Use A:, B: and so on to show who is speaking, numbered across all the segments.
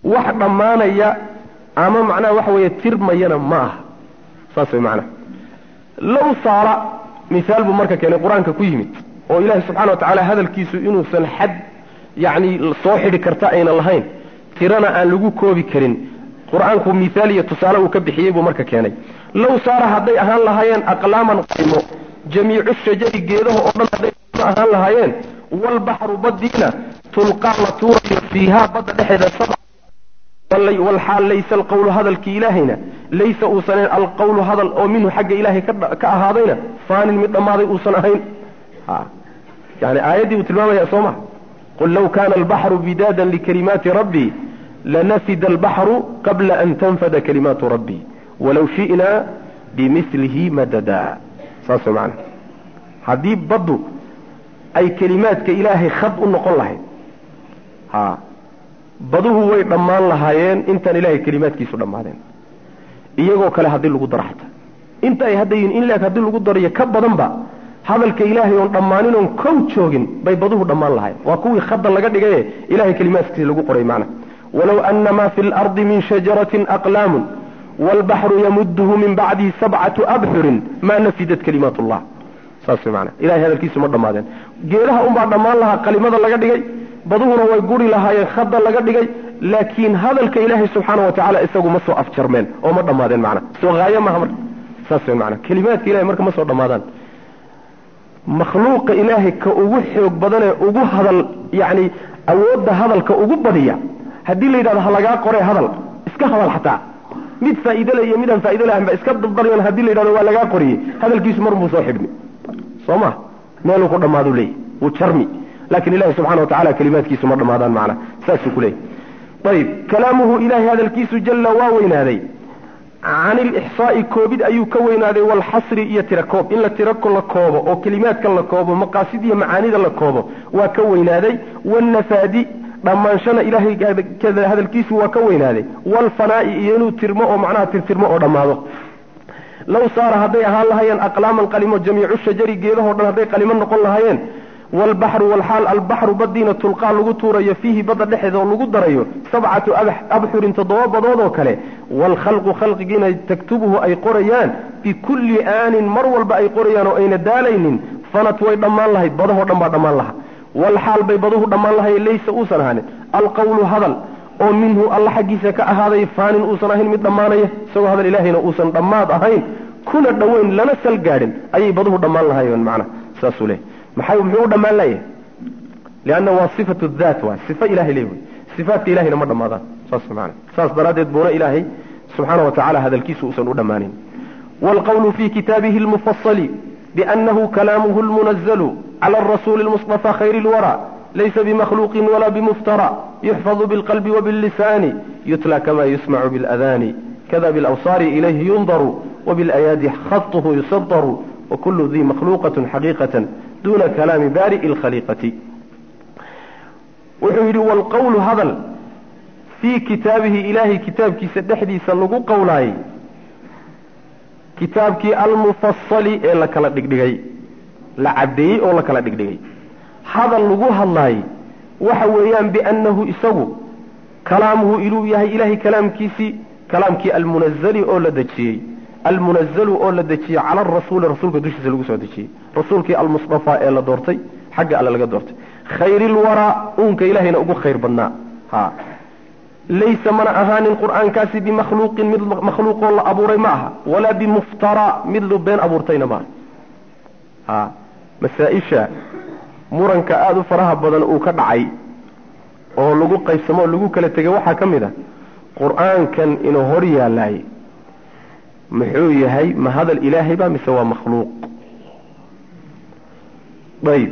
A: wax dhammaanaya ama macnaha waxa weeye tirmayana ma aha saas way macnaha low saara mihaal buu marka keenay qur-aanka ku yimid oo ilaahi subxana wa tacaala hadalkiisu inuusan xad yacni soo xidhi karta ayna lahayn tirana aan lagu koobi karin qur-aanku mihaal iyo tusaale uu ka bixiyey buu marka keenay low saara hadday ahaan lahaayeen aqlaaman qaymo jamiicu shajari geedaha oo dhan hadday ahaan lahaayeen walbaxru badiina tulqaa la tuurayo fiihaa badda dhexeeda sabca walxaal laysa alqawlu hadalkii ilaahayna laysa uusan alqawlu hadal oo minhu xagga ilaahay ka ahaadayna faanin mid dhammaaday uusan ahayn yani aayaddii uu tilmaamaya soo ma qul law kana albaxru bidaadan likalimaati rabbii lanafida albaxru qabla an tanfada kalimaatu rabbii walaw shi'naa bimilihi madada saas way macana haddii baddu ay kelimaadka ilaahay khad u noqon lahayd ha baduhu way dhammaan lahaayeen intaan ilahay kelimaadkiisu dhammaadeen iyagoo kale haddii lagu daro xataa inta ay hadda yihin in leeg haddii lagu darayo ka badanba hadalka ilaahay oon dhammaanin oon kow joogin bay baduhu dhammaan lahayen waa kuwii khadda laga dhigaye ilahay kelimaadkiisa lagu qoray macna walow ana ma fi lardi min shajaratin aqlaamun waalbaxru yamuduhu min bacdihi sabcatu abxurin ma nafidat kalimaat llah saas mana ilahay hadalkiisu ma dhammaadeen geedaha unbaa dhammaan lahaa qalimada laga dhigay baduhuna way guri lahaayeen khadda laga dhigay laakiin hadalka ilaahay subxaana wa tacala isagu ma soo afjarmeen oo ma dhammaadeen macna soo haayo maaha marka saas wey macana kelimaadka ilahay marka ma soo dhammaadaan makhluuqa ilaahay ka ugu xoog badanee ugu hadal yacni awoodda hadalka ugu badiya haddii la yidhahdo ha lagaa qoree hadal iska hadal xataa mid faa'iide le iyo midaan faa'ido lahayn ba iska dadbaryan haddii la yidhahdo waa lagaa qoriyey hadalkiisu mar buu soo xidhmi soo ma meeluu ku dhammaadu leeyahy wuu jarmi lakin ilahi subxana wa tacala kelimaadkiisu ma dhammaadaan macna saasuu ku leeyahy ayib kalaamuhu ilahay hadalkiisu jalla waa weynaaday can ilixsaa'i koobid ayuu ka weynaaday waalxasri iyo tirakoob in la tirako la koobo oo kelimaadka la koobo maqaasid iyo macaanida la koobo waa ka weynaaday waalnafaadi dhammaanshana ilahay hadalkiisu waa ka weynaaday waalfanaa'i iyo inuu tirmo oo macnaha tirtirmo oo dhammaado low saara hadday ahaan lahaayeen aqlaaman qalimo jamiicu shajari geedahoo dhan hadday qalimo noqon lahaayeen waalbaxru walxaal albaxru badiina tulqaa lagu tuurayo fiihi badda dhexeeda oo lagu darayo sabcatu abxurin toddoba badood oo kale waalkhalqu khalqigiina taktubuhu ay qorayaan bikulli aanin mar walba ay qorayaan oo ayna daalaynin fanat way dhammaan lahayd badahoo dhan baa dhammaan laha walxaal bay baduhu dhammaan lahaye laysa uusan ahaanin alqawlu hadal oo minhu alla xaggiisa ka ahaaday faanin uusan ahayn mid dhammaanaya isagoo hadal ilaahayna uusan dhammaad ahayn kuna dhoweyn lana sal gaadhin ayay baduhu dhammaan lahayen macna saasuu leey maxay muxuu u dhammaan layahay lianna waa sifatu daat waay sifa ilahay leey wey sifaatka ilahayna ma dhammaadaan saas maana saas daraaddeed buuna ilaahay subxaana wa tacala hadalkiisu uusan u dhammaanin waalqawlu fi kitaabihi lmufasali biannahu kalaamuhu lmunazalu cala arasuuli lmustafa khayri lwara laysa bimakhluuqin wala bimuftara yuxfadu bilqalbi wabillisaani yutla kama yusmacu biladani kada bilawsaari ilayhi yundaru wabilayaadi khatuhu yusadaru wakulu dii makhluuqat xaqiiqatan duna kalaami baari'i lkhaliiqati wuxuu yidhi waalqawlu hadal fii kitaabihi ilaahay kitaabkiisa dhexdiisa lagu qowlaayey kitaabkii almufasali ee la kala dhigdhigay la caddeeyey oo la kala dhigdhigay hadal lagu hadlaayey waxa weeyaan biannahu isagu kalaamuhu inuu yahay ilahay kalaamkiisii kalaamkii almunazali oo la dejiyey almunazalu oo la dejiyey cala arasuuli rasuulka dushiisa lagu soo dejiyey rasuulkii almustafaa ee la doortay xagga alle laga doortay khayri lwaraa uunka ilahayna ugu khayr badnaa ha laysa mana ahaanin qur'aankaasi bimakhluuqin mid makhluuqoo la abuuray ma aha walaa bimuftara mid lu been abuurtayna maaha ha masaa-isha muranka aada u faraha badan uu ka dhacay oo lagu qaybsamo oo lagu kala tegay waxaa ka mid a qur-aankan inuu hor yaalaay muxuu yahay ma hadal ilaahay ba mise waa makhluuq ayib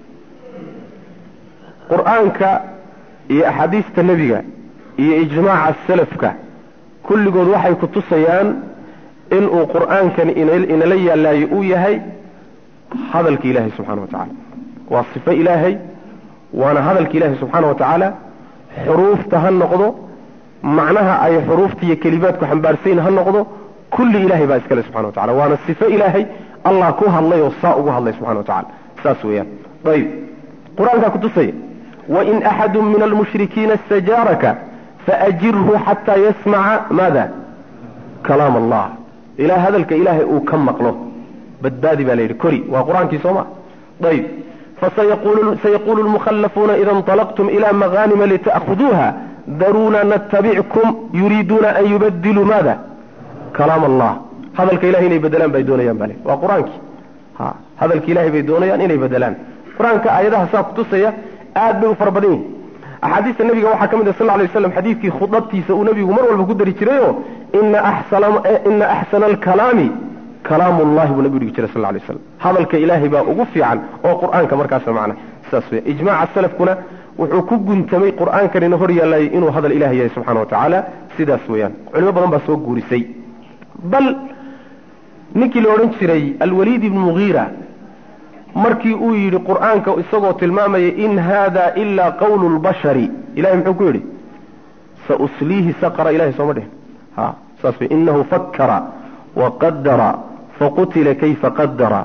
A: qur-aanka iyo axaadiista nebiga iyo ijmaaca salafka kulligood waxay ku tusayaan inuu qur-aankani inala yaallaayo uu yahay hadalka ilaahay subxana wa tacaala waa sifo ilaahay waana hadalka ilaahay subxaana wa tacaala xuruufta ha noqdo macnaha ay xuruufta iyo kelimaadku xambaarsayin ha noqdo kulli ilahay baa iskale subxana wa tacala waana sifo ilaahay allah ku hadlay oo saa ugu hadlay subxana wa tacala saas weeyaan ayib qur-aankaa kutusaya wain axadu min almushrikiina istajaaraka faajirhu xataa yasmaca maada kalaam allah ilaa hadalka ilaahay uu ka maqlo badbaadi baa la yidhi kori waa qur-aankii soo ma ayb fasayaqulu lmukhallafuuna ida inطalaqtum ila mahanima lita'khuduuha daruuna natabickum yuriiduuna an yubadiluu maada kalaam allah hadalka ilahay inay bedelaan bay doonayaan bale waa qur-aankii ha hadalka ilahay bay doonayaan inay bedelaan qur-aanka aayadaha saa kutusaya aad bay u fara badan yihin axaadiista nabiga waxaa ka mid ah sal lla alay waslam xadiidkii khudabtiisa uu nabigu mar walba ku dari jirayo ina ina axsana alkalaami kalaamu llahi buu nabigu dhigi jiray sal lla alay waslam hadalka ilaahay baa ugu fiican oo qur-aanka markaasa macna saas wey ijmaca salafkuna wuxuu ku guntamay qur-aankanina hor yaallayay inuu hadal ilahay yahay subxana wa tacaala sidaas weeyaan culimo badan baa soo guurisay bal ninkii la odhan jiray alwaliid ibnu mugiira markii uu yidhi qur-aanka isagoo tilmaamaya in hada ilaa qawlu lbashari ilahay muxuu ku yidhi sausliihi saqra ilahay sooma dhihin ha saas wey inahu fakara waqadara faqutila kayfa qadara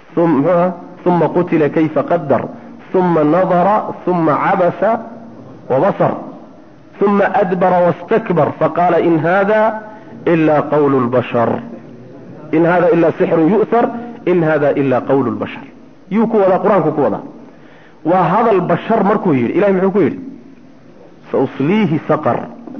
A: uma qutila kayfa qadar uma nadara uma cabasa wabasar uma adbara wastakbar faqala in hada ila qawlu lbashar in hada ila sixru yu'thar in hada ila qawlu lbashar yuu ku wadaa qur-aanku ku wadaa waa hadal bashar markuu yidhi ilahay muxuu ku yidhi sausliihi saqar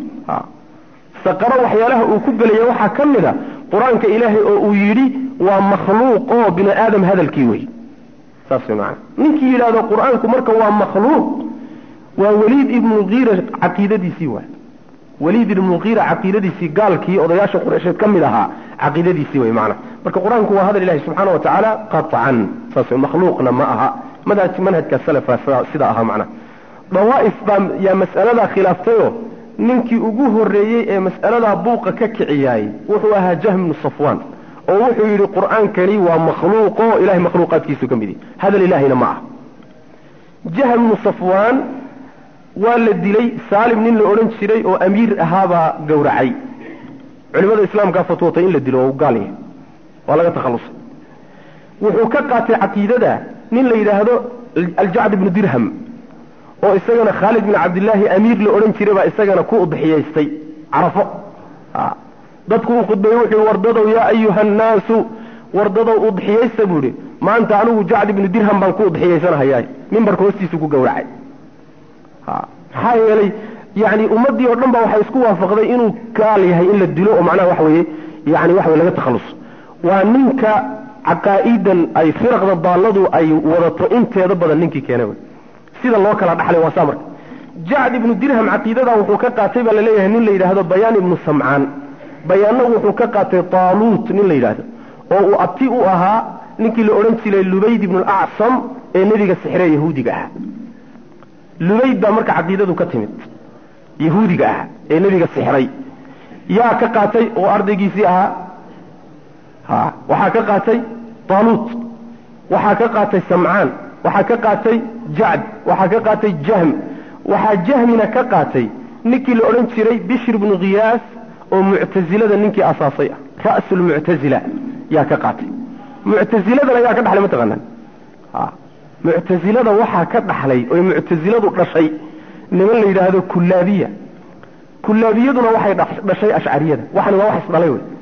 A: saqaro waxyaalaha uu ku gelaya waxaa ka mid a qur-aanka ilaahay oo uu yidhi waa makhluuq oo bini aadam hadalkii wey saas way maana ninkii yidhahdo qur-aanku marka waa makhluuq waa waliid ibnu mugiira caqiidadiisii waay waliid ibnu mugiira caqiidadiisii gaalkii odayaasha qureysheed ka mid ahaa caqiidadiisii wey maana marka qur-aanku waa hadal ilahi subxaana wa tacaala qaطcan saas makhluuqna ma aha manhaj manhajka salafa sida ahaa macna dawaa'if baa yaa mas'aladaa khilaaftayo ninkii ugu horreeyey ee mas'aladaa buuqa ka kiciyaayey wuxuu ahaa jahm bnu safwan oo wuxuu yidhi qur-aankani waa makhluuqo ilahay makhluuqaadkiisu ka mid yahy hadal ilaahayna ma aha jahm bnu safwan waa la dilay saalim nin la odhan jiray oo amiir ahaabaa gowracay culimada islaamkaa fatwootay in la dilo oo gaal yahay waa laga takhalusay wuxuu ka qaatay caqiidada nin la yidhaahdo aljacd ibnu dirham oo isagana khaalid bin cabdillaahi amiir la odhan jiray baa isagana ku udxiyaystay carafo dadku uu khudbeeye wuxuu wardadow yaa ayuha annaasu wardadow udxiyaysta buu ihi maanta anigu jacd ibnu dirham baan ku udxiyaysanahayaa mimbarka hoostiisu ku gowracay maxaa yeelay yani ummaddii oo dhan ba waxay isku waafaqday inuu gaal yahay in la dilo oo macnaha waxa weeye yani waxa weye laga takhaluso waa ninka caqaa'idan ay firaqda daalladu ay wadato inteeda badan ninkii keenay wey sida loo kala dhaxlay waa saa marka jacd ibnu dirham caqiidadaa wuxuu ka qaatay baa laleeyahay nin la yidhaahdo bayaan ibnu samcaan bayaanna wuxuu ka qaatay taaluut nin la yidhaahdo oo uu abti u ahaa ninkii la odhan jiray lubayd ibnu alacsam ee nebiga sixre yahuudiga ahaa lubayd baa marka caqiidadu ka timid yahuudiga ah ee nebiga sixray yaa ka qaatay oo ardaygiisii ahaa ha waxaa ka qaatay taaluut waxaa ka qaatay samcaan waxaa ka qaatay jacd waxaa ka qaatay jahm waxaa jahmina ka qaatay ninkii la odhan jiray bishr bnu khiyaas oo muctasilada ninkii asaasay ah ra'su lmuctazila yaa ka qaatay muctasiladana yaa ka dhaxlay mataqaanaan muctasilada waxaa ka dhaxlay oy muctasiladu dhashay niman la yidhaahdo kullaabiya kullaabiyaduna waxay dhashay ashcariyada waxani waa wax isdhalay wey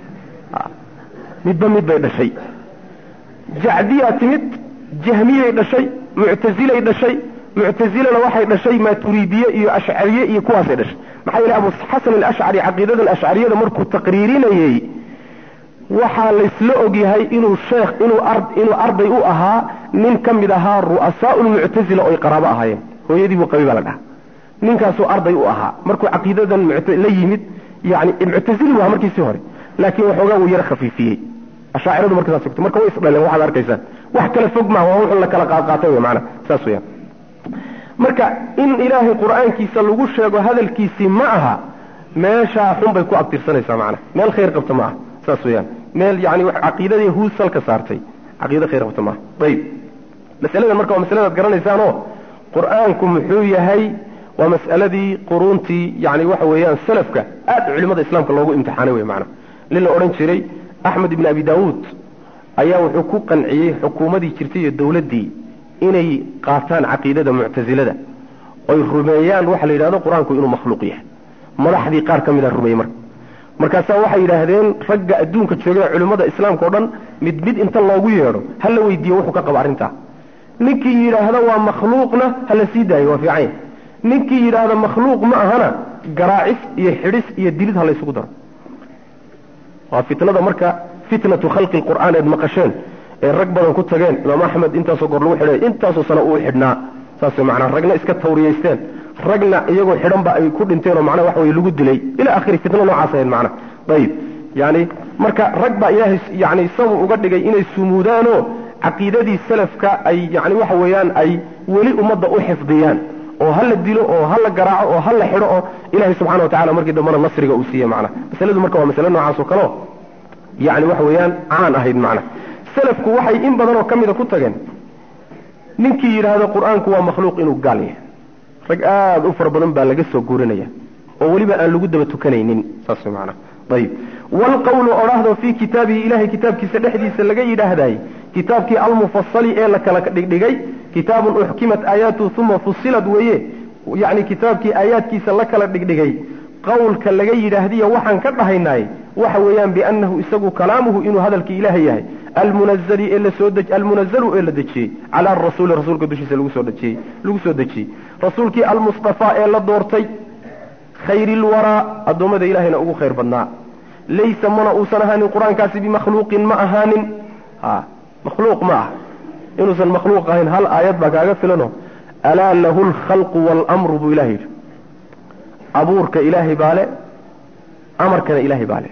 A: midba mid bay dhashay jacdiyaa timid jahmiyay dhashay muctasilay dhashay muctasilana waxay dhashay maaturiidiye iyo ashcariye iyo kuwaasay dhashay maxaa yeele abu xasan alashcari caqiidadan ashcariyada markuu taqriirinayey waxaa laysla ogyahay inuu sheekh inuu inuu arday u ahaa nin ka mid ahaa ru'asaa lmuctasila oy qaraabo ahaayeen hooyadii buu qabi baa la dhaha ninkaasuu arday u ahaa markuu caqiidadan la yimid yani muctasili waa markiisii hore laakiin waxoogaa wuu yaro khafiifiyey ashaaciradu marka saas marka way isdhaleen waxaad arkaysaan wax kala fog maaha waa wuxun la kala qaadqaatay wey maana saas weyaan marka in ilaahay qur-aankiisa lagu sheego hadalkiisii ma aha meeshaa xun bay ku abtirsanaysaa macana meel khayr qabta ma aha saas weyaan meel yani caqiidadii huus salka saartay caqiida khayr qabta maaha ayib masaladan marka waa masaladaad garanaysaanoo qur-aanku muxuu yahay waa mas'aladii quruuntii yani waxa weeyaan salafka aad culimada islaamka loogu imtixaanay wey maana nin la odhan jiray axmed ibn abi daawuud ayaa wuxuu ku qanciyey xukuumadii jirtay iyo dowladdii inay qaataan caqiidada muctasilada oy rumeeyaan waxa la yidhahdo qur-aanku inuu makhluuq yahay madaxdii qaar ka mid a rumeeyey marka markaasaa waxay yidhaahdeen ragga adduunka joogay culimmada islaamka o dhan mid mid inta loogu yeedho ha la weydiiyo wuxuu ka qaba arrintaa ninkii yidhaahda waa makhluuqna ha la sii daayo waa fiican yahy ninkii yidhaahda makhluuq ma ahana garaacis iyo xidhis iyo dilid ha laysugu daro waa fitnada marka fitnatu khalqi lqur'aan eed maqasheen ee rag badan ku tageen imaam axmed intaasoo goor lagu xidhay intaasoo sano uu xidhnaa saas manaa ragna iska tawriyaysteen ragna iyagoo xidhanba ay ku dhinteen oo macnaha waxa weye lagu dilay ila akhiri fitno noocaas ahayd macnaha ayib yani marka rag baa ilaahay yani sabab uga dhigay inay sumuudaanoo caqiidadii salafka ay yani waxa weeyaan ay weli ummadda u xifdiyaan oo ha la dilo oo ha la garaaco oo ha la xidho oo ilahay subxana wa tacala markii dambena nasriga uu siiye macnaha masaladu marka waa masale noocaas oo kaleo yani waxa weeyaan caan ahayd macnaha salafku waxay in badan oo ka mida ku tageen ninkii yidhaahdo qur-aanku waa makhluuq inuu gaal yahay rag aada u fara badan baa laga soo guurinaya oo weliba aan lagu daba tukanaynin saas maanaa ayib waalqawlu odhaahdo fii kitaabihi ilahay kitaabkiisa dhexdiisa laga yidhaahday kitaabkii almufasali ee la kala dhigdhigay kitaabun uxkimat aayaatu uma fusilad weeye yani kitaabkii aayaadkiisa la kala dhigdhigay qawlka laga yidhaahdiyo waxaan ka dhahaynay waxa weeyaan biannahu isagu kalaamuhu inuu hadalkii ilaahay yahay almunazali ee lasoo almunazalu ee la dejiyey cala arasuuli rasuulka dushiisa lagu soo dejiyey lagu soo dejiyey rasuulkii almustafaa ee la doortay khayri lwaraa addoommada ilahayna ugu khayr badnaa laysa mana uusan ahaanin qur-aankaasi bimakhluuqin ma ahaanin ha makhluuq ma ah inuusan makhluuq ahayn hal aayad baa kaaga filano alaa lahu lkhalqu waalamru buu ilahay yidhi abuurka ilaahay baa le amarkana ilaahay baa le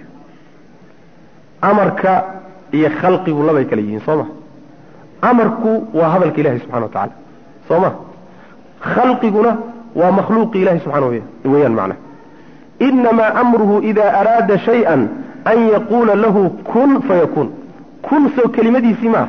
A: amarka iyo khalqigu labay kala yihiin soo ma amarku waa hadalka ilahi subxana wa tacaala soo ma khalqiguna waa makhluuqi ilahi subxana weyaan macna inamaa amruhu ida araada shayئa an yaquula lahu kun fayakuun kun soo kelimadiisii maaha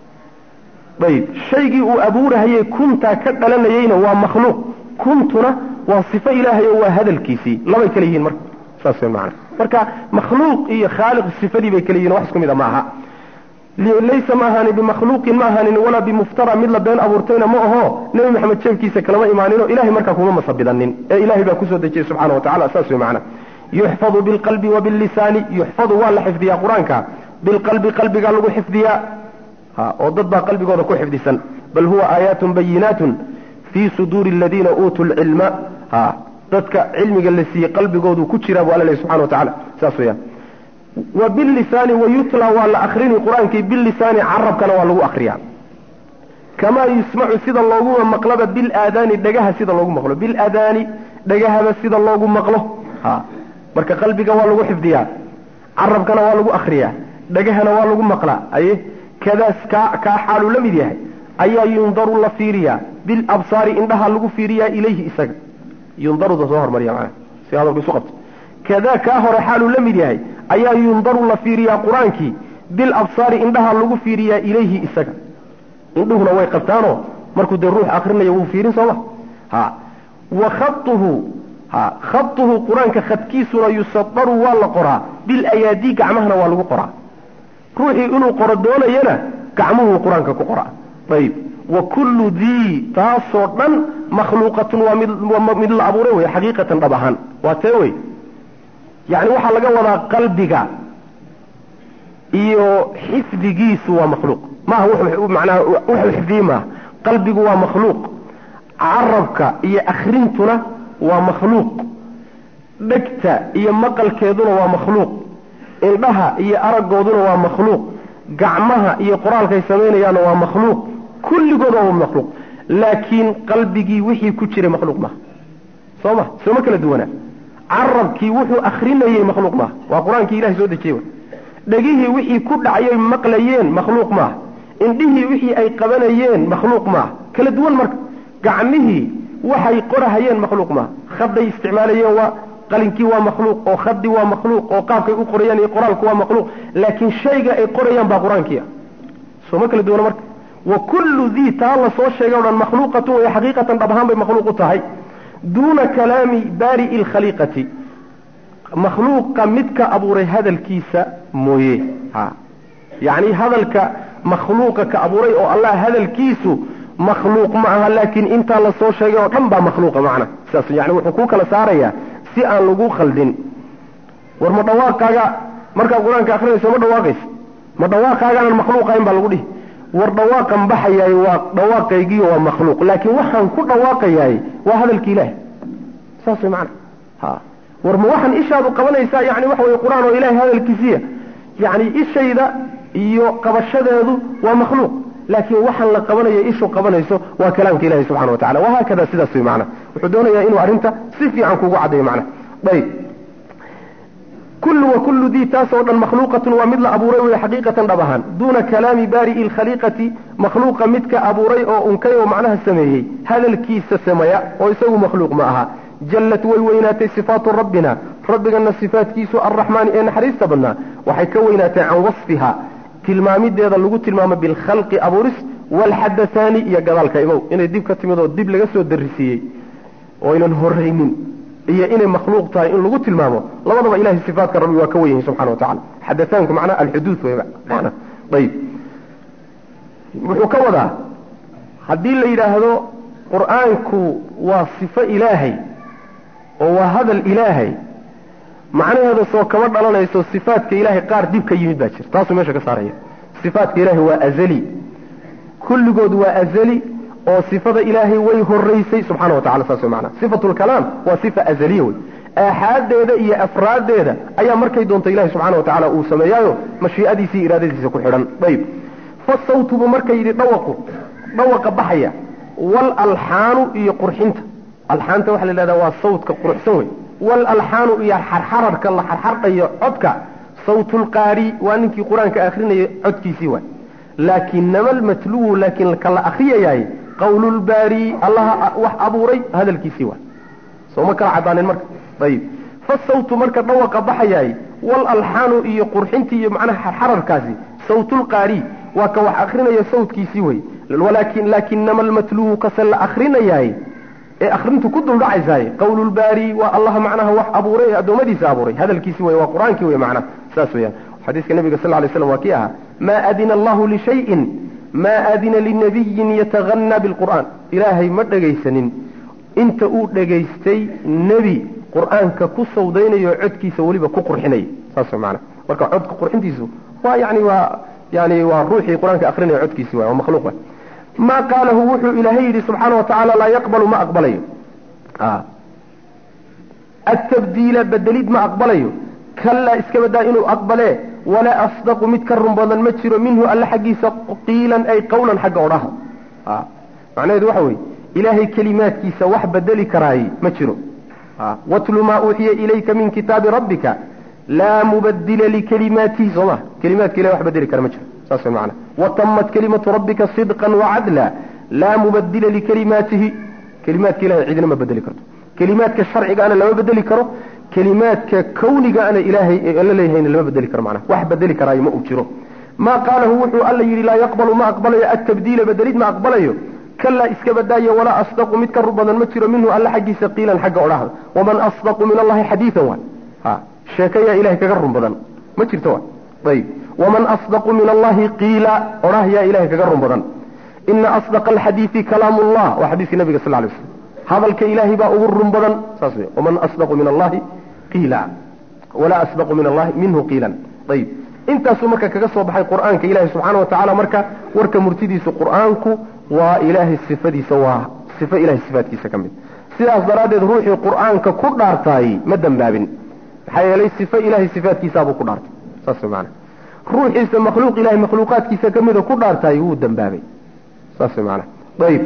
A: ayb shaygii uu abuurahayey kuntaa ka dhalanayeyna waa makhluuq kuntuna waa sifo ilaahay oo waa hadalkiisii labay kala yihiin marka saas mana marka makhluuq iyo khaaliq sifadii bay kala yihin wax isku mida ma aha laysa ma ahaanin bimakhluuqin ma ahaanin walaa bimuftara mid la been abuurtayna ma aho nebi maxamed jeebkiisa kalama imaaninoo ilahay markaa kuma masabidanin ee ilahay baa kusoo dejiyey subxana wa tacala saas wey macana yuxfadu bilqalbi wa billisaani yuxfadu waa la xifdiyaa qur-aanka bilqalbi qalbigaa lagu xifdiyaa ha oo dad baa qalbigooda ku xifdisan bal huwa aayaatun bayinaatun fii suduuri aladiina uutuu lcilma ha dadka cilmiga la siiyey qalbigoodu ku jiraa bu alla lehy subxana wa tacala saas weyaan wa bilisaani wayutla waa la akrini qur-aankii bilisaani carabkana waa lagu akriyaa kamaa yusmacu sida loogu maqlaba bilaadaani dhagaha sida loogu maqlo bilaadaani dhagahaba sida loogu maqlo ha marka qalbiga waa lagu xifdiyaa carabkana waa lagu akriyaa dhagahana waa lagu maqlaa aye kadaas kaa kaa xaaluu la mid yahay ayaa yundaru la fiiriyaa bilabsaari indhaha lagu fiiriyaa ilayhi isaga yundaruda soo hormariya manaa si hadalku isu qabto kadaa kaa hore xaaluu la mid yahay ayaa yundaru la fiiriyaa qur-aankii bilabsaari indhaha lagu fiiriyaa ilayhi isaga indhuhuna way qabtaanoo markuu dee ruux akrinayo wuu fiirin sooma ha wa khatuhu ha khatuhu qur-aanka khadkiisuna yusadaru waa la qoraa bilayaadii gacmahana waa lagu qoraa ruuxii inuu qoro doonayana gacmuhuu qur-aanka ku qoraa ayib wa kullu dii taasoo dhan makhluuqatun waa mid mid la abuuray wey xaqiiqatan dhab ahaan waa tee wey yani waxaa laga wadaa qalbiga iyo xifdigiisu waa makhluuq maaha manaa wuxuu xifdiyey maaha qalbigu waa makhluuq carabka iyo akrintuna waa makhluuq dhegta iyo maqalkeeduna waa makhluuq indhaha iyo aragooduna waa makhluuq gacmaha iyo qoraalkay samaynayaanna waa makhluuq kulligood waa makhluuq laakiin qalbigii wixii ku jiray makhluuq maaha soo ma sooma kala duwanaa carabkii wuxuu akrinayey makhluuq maaha waa qur-aankii ilahay soo dejiyey dhegihii wixii ku dhacyoy maqlayeen makhluuq maaha indhihii wixii ay qabanayeen makhluuq maaha kala duwan marka gacmihii waxay qorahayeen makhluuq maaha khaday isticmaalayeen waa qalinkii waa makhluuq oo khadi waa makhluuq oo qaabkay u qorayaan iyo qoraalku waa makhluuq laakiin shayga ay qorayaan baa qur-aankii ah sooma kala duwana marka wa kullu dii taa la soo sheegay o dhan makhluuqatun way xaqiiqatan dhab ahaan bay makhluuq u tahay duuna kalaami baari'i lkhaliiqati makhluuqa midka abuuray hadalkiisa mooye ha yacni hadalka makhluuqa ka abuuray oo allah hadalkiisu makhluuq ma aha laakiin intaa la soo sheegay oo dhan baa makhluuqa macna sidaas yani wuxuu kuu kala saarayaa si aan lagu khaldin war ma dhawaaqaaga markaad qur-aanka akrinayso ma dhawaaqaysa ma dhawaaqaagaanan makhluuq ahayn baa lagu dhihi war dhawaaqan baxayaay waa dhawaaqaygiiyo waa makhluuq laakiin waxaan ku dhawaaqayaay waa hadalki ilaahi saas way macana ha war ma waxaan ishaadu qabanaysaa yani waxa weye qur-aan oo ilahay hadalkiisiya yani ishayda iyo qabashadeedu waa makhluuq laakiin waxaan la qabanayo ishu qabanayso waa kalaamka ilahi subxana wa tacala wahaakada sidaas way macana wuxuu doonayaa inuu arrinta si fiican kugu caddayo macna ayb kullu wa kullu dii taasoo dhan makhluuqatun waa mid la abuuray wey xaqiiqatan dhab ahaan duuna kalaami baari'i lkhaliiqati makhluuqa midka abuuray oo unkay oo macnaha sameeyey hadalkiisa sameeya oo isagu makhluuq ma aha jallad way weynaatay sifaatu rabbina rabbigana sifaatkiisu arraxmaani ee naxariista badnaa waxay ka weynaatay can wasfiha tilmaamideeda lagu tilmaamo bilkhalqi abuuris waalxadahaani iyo gadaalka imow inay dib ka timid oo dib laga soo darisiiyey oo aynan horaynin iyo inay makhluuq tahay in lagu tilmaamo labadaba ilahay sifaatka rabbi waa ka wen yahay subxana wa tacala xadataanku macnaha alxuduud wey mana ayib wuxuu ka wadaa haddii la yidhaahdo qur-aanku waa sifo ilaahay oo waa hadal ilaahay macnaheeda soo kama dhalanayso sifaatka ilaahay qaar dib ka yimid baa jira taasuu meesha ka saaraya sifaatka ilaahay waa azali kulligood waa azali oo sifada ilaahay way horaysay subxana wa tacala saas way macnaha sifatu lkalaam waa sifa azaliya wey aaxaaddeeda iyo afraaddeeda ayaa markay doonta ilahi subxana wa tacala uu sameeyaayo mashii'adiisa iyo iraadadiisa ku xidhan ayb fasawtubu markay yidhi dhawaqu dhawaqa baxaya wal alxaanu iyo qurxinta alxaanta waxa la yidhahdaa waa sawtka quruxsan wey wal alxaanu iyo xarxararka la xarxardhayo codka sawtulqaari waa ninkii qur-aanka akrinaya codkiisii waay laakinama almatluwu laakiin ka la akriyayaay qawlulbaari allaha wax abuuray hadalkiisii waay soo ma kala cadaanin marka ayib fasawtu marka dhawaqa baxayaay wal alxaanu iyo qurxintii iyo macnaha xarxararkaasi sawtulqaari waa ka wax akrinaya sawtkiisii wey walakin laakinama almatluwu kase la akrinayaay ee akrintu ku duldhacaysaay qawlulbaari waa allaha macnaha wax abuuray ee addoommadiisa abuuray hadalkiisi wey waa qur-aankii wey macnaha saas weyaan xadiiska nabiga sal lay slam waa kii ahaa maa adina allahu lishayin maa adina linabiyin yataganna bilqur'aan ilaahay ma dhegaysanin inta uu dhegaystay nebi qur-aanka ku sawdaynayo codkiisa weliba ku qurxinaya saas mana marka codka qurxintiisu waa yani waa yani waa ruuxii qur-aanka akrinaya codkiisi waay waa makhluuq waay ma qaalahu wuxuu ilaahay yidhi subxaana wa tacaala laa yaqbalu ma aqbalayo atabdiila bedelid ma aqbalayo kallaa iska badaa inuu aqbalee walaa asdaqu mid ka run badan ma jiro minhu alle xaggiisa qiilan ay qawlan xagga odhaha macnaheedu waxa weye ilaahay kelimaadkiisa wax bedeli karaay ma jiro watlu maa uuxiya ilayka min kitaabi rabbika laa mubadila likalimaatihi soo ma kelimaadka ilahay wax bedeli kara ma jiro saas way macana watamat kalimatu rabbika sidqan wacadla laa mubadila likalimaatihi kelimaadka ilahay cidina ma bedeli karto kelimaadka sharcigaana lama bedeli karo kelimaadka kawnigaana ilaahay alla leeyahayna lama bedeli karo macnaha wax bedeli karaayo ma uu jiro maa qaalahu wuxuu alla yidhi laa yaqbalu ma aqbalayo atabdiila bedelid ma aqbalayo kalaa iska badaayo walaa asdaqu mid ka run badan ma jiro minhu alla xaggiisa qiilan xagga odhahda waman asdaqu min allahi xadiian waay ha sheekayaa ilahay kaga run badan ma jirto waay ayib waman asdaqu min allahi qiila odhah yaa ilahay kaga run badan ina asdaqa alxadiidi kalaamu llah waa xadiiskii nabiga sal lay slam hadalka ilaahay baa ugu run badan saas wey waman asdaqu min allahi qiila walaa asdaqu min allahi minhu qiilan ayib intaasuu marka kaga soo baxay qur'aanka ilahi subxaana wa tacala marka warka murtidiisu qur'aanku waa ilaahay sifadiisa waa sifo ilahay sifaatkiisa ka mid sidaas daraaddeed ruuxii qur'aanka ku dhaartaay ma dembaabin maxaa yeelay sifo ilahay sifaatkiisaabuu ku dhaartay saas way maana ruuxiisa makhluuq ilahay makhluuqaadkiisa ka mida ku dhaartaay wuu dembaabay saas way maana ayib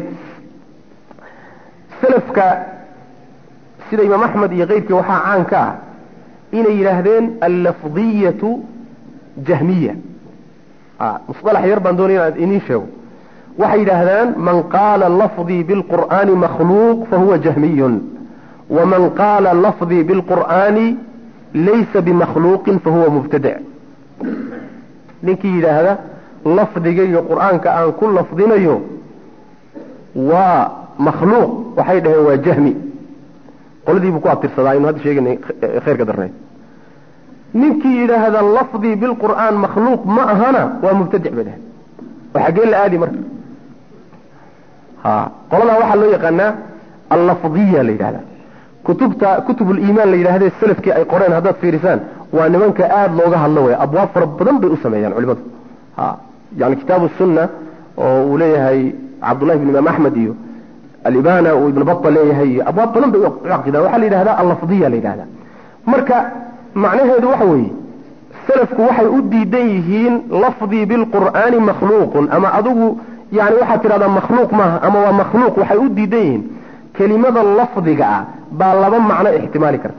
A: selafka sida imaam axmed iyo keyrkii waxaa caan ka ah inay yidhaahdeen allafdiyatu jahmiya musalax yar baan doonaya inaan iniin sheego waxay yidhaahdaan man qaala lafdii bilqur'aani makhluuq fahuwa jahmiyun waman qaala lafdii bilqur'aani laysa bimakhluuqin fahuwa mubtadic ninkii yidhaahda lafdigayga qur'aanka aan ku lafdinayo waa makhluuq waxay dhaheen waa jahmi qoladiibuu ku abtirsadaa inu hadda sheeganay khayrka darnayd ninkii yidhaahda lafdii bilqur'aan makhluuq ma ahana waa mubtadic bay dhaheen oo xaggee la aadi marka ha qoladaa waxaa loo yaqaanaa allafdiya la yidhahdaa kutubta kutubuliimaan la yidhahdee salafkii ay qoreen haddaad fiirisaan waa nimanka aada looga hadlo way abwaab fara badan bay u sameeyaan culimadu ha yani kitaabu sunna oo uu leeyahay cabdullahi bn imaam axmed iyo alibana uu ibn bata leeyahay iyo abwaab badan bay u caqidaan waxaa la yidhahdaa allafdiya la yidhahdaa marka macnaheedu waxa weeye salafku waxay u diidan yihiin lafdii bilqur'aani makhluuqun ama adigu yani waxaad tidhahdaa makhluuq maaha ama waa makhluuq waxay u diidan yihiin kelimada lafdiga ah baa laba macno ixtimaali karta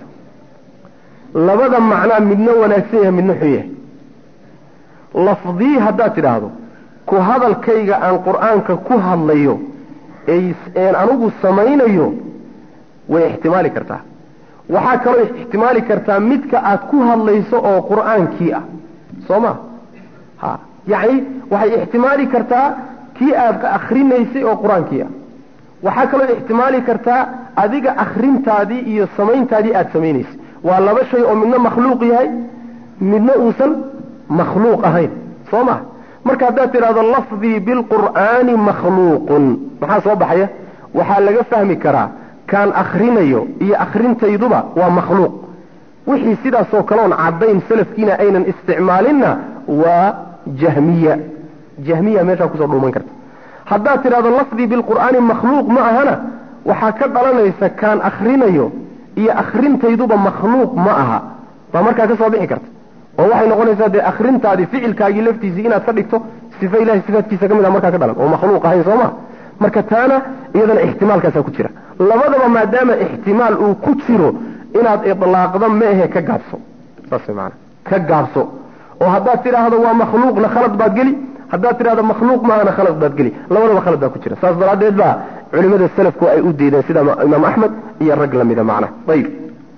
A: labada macnaa midna wanaagsan yahay midna xun yahay lafdii haddaad tidhaahdo ku hadalkayga aan qur'aanka ku hadlayo een anigu samaynayo way ixtimaali kartaa waxaa kaloo ixtimaali kartaa midka aad ku hadlayso oo qur'aankii ah soo ma ha yacni waxay ixtimaali kartaa kii aad akrinaysay oo qur-aankii ah waxaa kaloo ixtimaali kartaa adiga akrintaadii iyo samayntaadii aad samaynaysay waa laba shay oo midna makhluuq yahay midna uusan makhluuq ahayn soo ma marka haddaad tidhahdo lafdii bilqur'aani makhluuqun maxaa soo baxaya waxaa laga fahmi karaa kaan akrinayo iyo akrintayduba waa makhluuq wixii sidaasoo kaleon caddayn salafkiina aynan isticmaalinna waa jahmiya jahmiya meeshaa kusoo dhuuman karta haddaad tidhahdo lafdii bilqur'aani makhluuq ma ahana waxaa ka dhalanaysa kaan akrinayo iyo akrintayduba makhluuq ma aha baa markaa ka soo bixi karta oo waxay noqonaysaa dee akrintaadii ficilkaagii laftiisii inaad ka dhigto sifa ilahay sifaadkiisa ka mid a markaa ka dhalan oo makhluuq ahayn soo ma marka taana iyadana ixtimaalkaasaa ku jira labadaba maadaama ixtimaal uu ku jiro inaad idlaaqda meehe ka gaabso saas maana ka gaabso oo haddaad tidhaahdo waa makhluuqna khalad baad geli haddaad tidhahdo makhluuq maahana khalad baad geli labadaba khalad baa ku jira saas daraaddeed baa culimada salafku ay u diideen sida imaam axmed iyo rag lamida macna ayib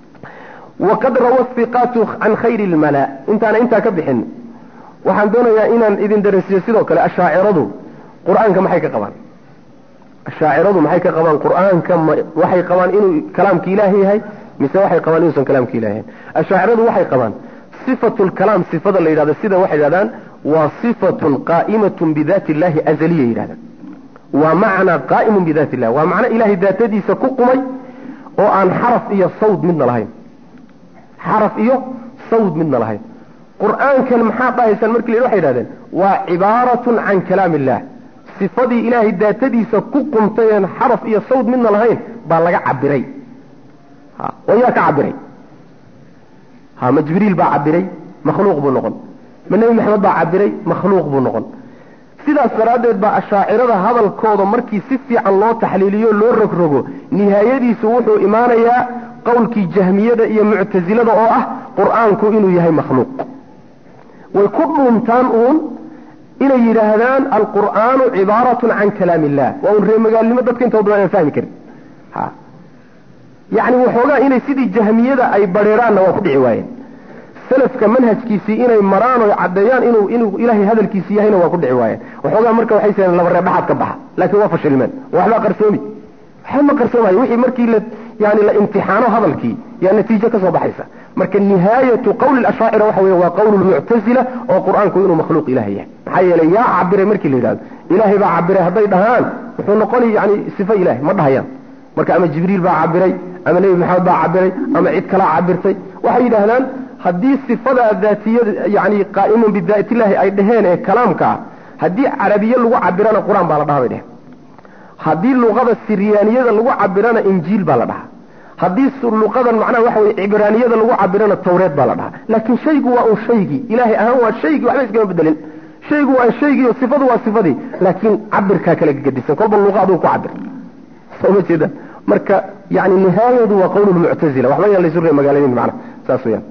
A: waqad rawa hiqaatu can khayri lmala intaana intaa ka bixin waxaan doonayaa inaan idin darasiyo sidoo kale ashaaciradu qur-aanka maxay ka qabaan ashaaciradu maxay ka qabaan qur-aanka waxay qabaan inuu kalaamka ilaahi yahay mise waxay qabaan inuusan kalaamka ilahi yahayn ashaaciradu waxay qabaan sifatu lkalaam sifada la yidhahdo sida waxay yidhahdaan waa sifatun qaa'imatun bidaati illahi azaliya yidhahdaan waa macnaa qaa'imun bidaati illah waa macno ilahay daatadiisa ku qumay oo aan xaraf iyo sawd midna lahayn xaraf iyo sawd midna lahayn qur-aankan maxaa dhahaysaan markii la waxay yidhahdeen waa cibaaratun can kalaam illah sifadii ilaahay daatadiisa ku qumtay een xaraf iyo sawd midna lahayn baa laga cabiray oo yaa ka cabiray ha ma jibriil baa cabiray makhluuq buu noqon ma nebi maxamed baa cabiray makhluuq buu noqon sidaas daraaddeed baa ashaacirada hadalkooda markii si fiican loo taxliiliyo loo rogrogo nihaayadiisu wuxuu imaanayaa qowlkii jahmiyada iyo muctasilada oo ah qur-aanku inuu yahay makhluuq way ku dhuuntaan uun inay yidhaahdaan alqur'aanu cibaaratun can kalaam illah waa un reemagaalnimo dadka intooda aan fahmi karin ha yacni waxoogaa inay sidii jahmiyada ay bareeraanna waa ku dhici waayeen salafka manhajkiisii inay maraan oo caddeeyaan inuu inuu ilaahay hadalkiisi yahayna waa ku dhici waayeen waxoogaa marka waxay seen laba reebhaxaad ka baxa laakiin waa fashilmeen waxbaa qarsoomi waxba ma qarsoomayo wixii markii la yani la imtixaano hadalkii yaa natiijo ka soo baxaysa marka nihaayatu qawli ashaacira waxa wey waa qawl lmuctazila oo qur-aanku inuu makhluuq ilahay yahay maxaa yeelay yaa cabiray markii la yidhahdo ilaahay baa cabiray hadday dhahaan wuxuu noqoni yani sifo ilahay ma dhahayaan marka ama jibriil baa cabiray ama nebi maxamed baa cabiray ama cid kalaa cabirtay waxay yidhaahdaan haddii sifadaa daatiyada yani qaa'imun bidaatillahi ay dhaheen ee kalaamka ah haddii carabiye lagu cabirana qur-aan baa la dhaha bay dheheen haddii luqada siryaaniyada lagu cabirana injiil baa la dhahaa haddii luqadan macnaha waxa weye cibraaniyada lagu cabirana tawreed baa la dhahaa laakiin shaygu waa un shaygii ilaahay ahaan waa shaygii waxba iskama bedelin shaygu waa shaygii oo sifadu waa sifadii laakiin cabirkaa kala gedisan kolba luqa aduu ku cabir soo ma jeeda marka yani nihaayadu waa qawl lmuctazila waxba yaan laysu ree magaaladiin macna saas weyaan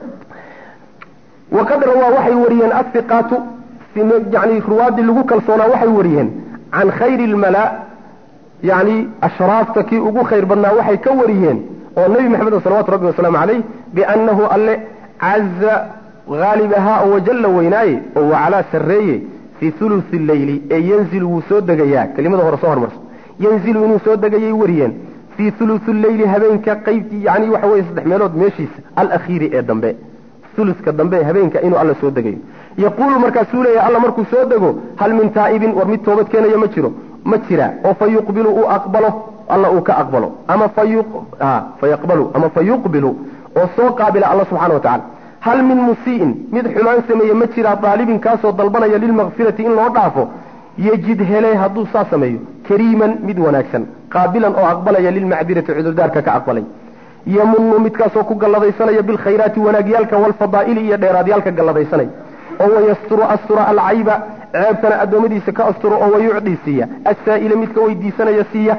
A: waqad rawaa waxay wariyeen athiqaatu yani ruwaadii lagu kalsoonaa waxay wariyeen can khayri lmala yani ashraafta kii ugu khayr badnaa waxay ka wariyeen oo nebi maxamed salawatu rabbi wasalaamu calayh biannahu alle caza haalib ahaa oo wajalla weynaaye oo wacalaa sarreeye fii hulusi leyli ee yanzilu wuu soo degayaa kelimada hore soo hormarso yanzilu inuu soo degayay wariyeen fii hulusi leyli habeenka qaybtii yani waxa weye saddex meelood meeshiisa alakhiiri ee dambe uluska dambe habeenka inuu alla soo degayo yaquulu markaasuu leeyahay alla markuu soo dego hal min taa'ibin war mid toobad keenaya ma jiro ma jira oo fa yuqbilu uu aqbalo alla uu ka aqbalo ama fayaqbalu ama fayuqbilu oo soo qaabila alla subxana wa tacala hal min musii'in mid xumaan sameeye ma jiraa daalibin kaasoo dalbanaya lilmakfirati in loo dhaafo yejid hele hadduu saa sameeyo kariiman mid wanaagsan qaabilan oo aqbalaya lilmacdirati cudurdaarka ka aqbalay yamunu midkaasoo ku galladaysanaya bilkhayraati wanaagyaalka walfadaa'ili iyo dheeraadyaalka galladaysanaya oo wayasturu astura alcayba ceebtana addoommadiisa ka asturo oo wayucdii siiya assaa'ila midka weydiisanaya siiya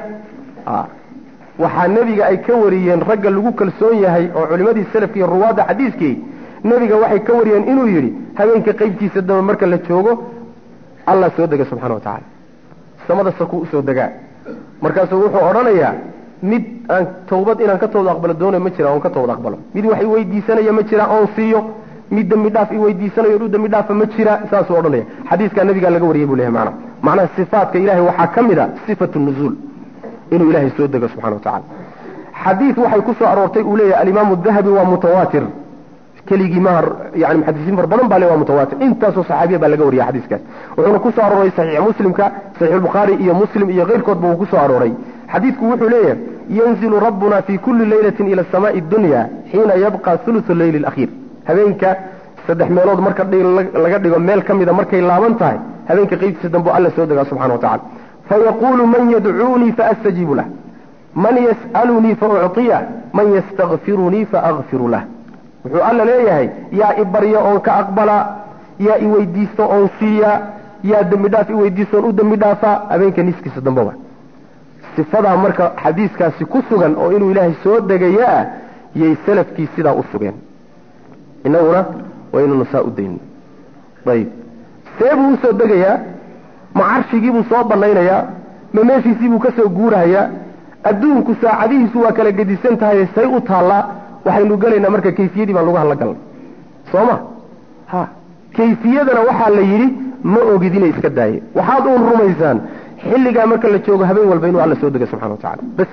A: waxaa nebiga ay ka wariyeen ragga lagu kalsoon yahay oo culimadii salafka iyo ruwaadda xadiiskii nebiga waxay ka wariyeen inuu yidhi habeenka qaybtiisa dambe marka la joogo allah soo dega subxana wa tacaala samada sakuu usoo degaa markaasuu wuxuu odhanayaa mid aan tawbad inaan ka tawbad aqbalo doonay ma jira oon ka tawbad aqbalo mid wax iweydiisanaya ma jira oon siiyo mid dembi dhaaf iweydiisanayo u dembi dhaafa ma jira saasuu odhanaya xadiiskaa nabigaa laga wariyay buu lehay maana macnaha sifaatka ilahay waxaa ka mid a sifatu nuzuul inuu ilahay soo dego subxana wa tacala xadiid waxay ku soo aroortay uu leeyahay alimaamu dahabi waa mutawaatir keligii maha yani muxadisiin far badan baa le waa mutawaatir intaasoo saxaabiya baa laga wariya xadiiskaas wuxuuna ku soo arooray saxiix muslimka saxiixulbukhaari iyo muslim iyo keyrkoodba uu ku soo arooray xadiidku wuxuu leeyahay yanzilu rabbuna fi kulli leylatin ila asamaai dunya xiina yabqa thuluthu leyli alakhiir habeenka saddex meelood marka laga dhigo meel ka mida markay laaban tahay habeenka qeybtiisa dambe alla soo degaa subxana wa tacala fayaqulu man yadcuunii faastajiibu lah man yas'alunii faucطiyah man yastakfirunii faakfiru lah wuxuu alla leeyahay yaa i barya oon ka aqbala yaa i weydiisto oon siiya yaa dembi dhaaf i weydiisto oon u dembi dhaafa habeenka niskiisa dambeba sifadaa marka xadiiskaasi ku sugan oo inuu ilaahay soo degaya ah yay salafkii sidaa u sugeen inaguna waa inaynu saa u dayno ayib see buu usoo degayaa ma carshigiibuu soo banaynayaa ma meeshiisiibuu ka soo guurahayaa adduunku saacadihiisu waa kala gedisan tahay say u taallaa waxaynu gelaynaa marka kayfiyadii baan lagu hadla galnay soo ma ha kayfiyadana waxaa la yidhi ma ogid inay iska daaye waxaad uun rumaysaan xilligaa marka la joogo habeen walba inuu alla soo dega subxana wa tacala bas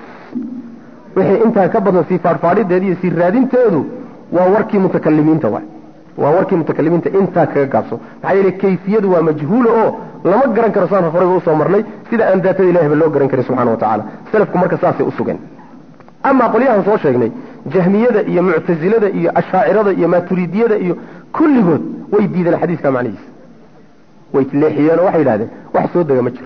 A: wixii intaa ka badan sii faadhfaadhideed iyo sii raadinteedu waa warkii mutakalimiinta wa waa warkii mutakalimiinta intaa kaga gaabso maxaa yeele kayfiyadu waa majhuula oo lama garan karo saan horeyba usoo marnay sida aan daatada ilahiyba loo garan karin subxana wa tacala salafku marka saasay u sugeen amaa qolyahan soo sheegnay jahmiyada iyo muctasilada iyo ashaacirada iyo maaturidiyada iyo kulligood way diideen xadiiska macnihiisa way leexiyeen oo waxay yidhahdeen wax soo dega ma jiro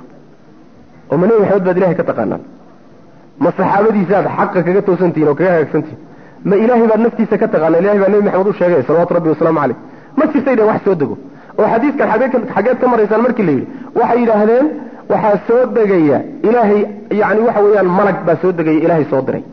A: oo ma nebi maxamed baad ilahay ka taqaanaan ma saxaabadiisaaad xaqa kaga toosantihin oo kaga hagaagsantihin ma ilaahay baad naftiisa ka taqaana ilahay baa nebi maxamed u sheegay salawatu rabbi wasalaamu caleyh ma jirtay dheen wax soo dego oo xadiiskan xageed ka maraysaan markii la yidhi waxay yidhaahdeen waxaa soo degaya ilaahay yani waxa weeyaan malag baa soo degaya ilaahay soo diray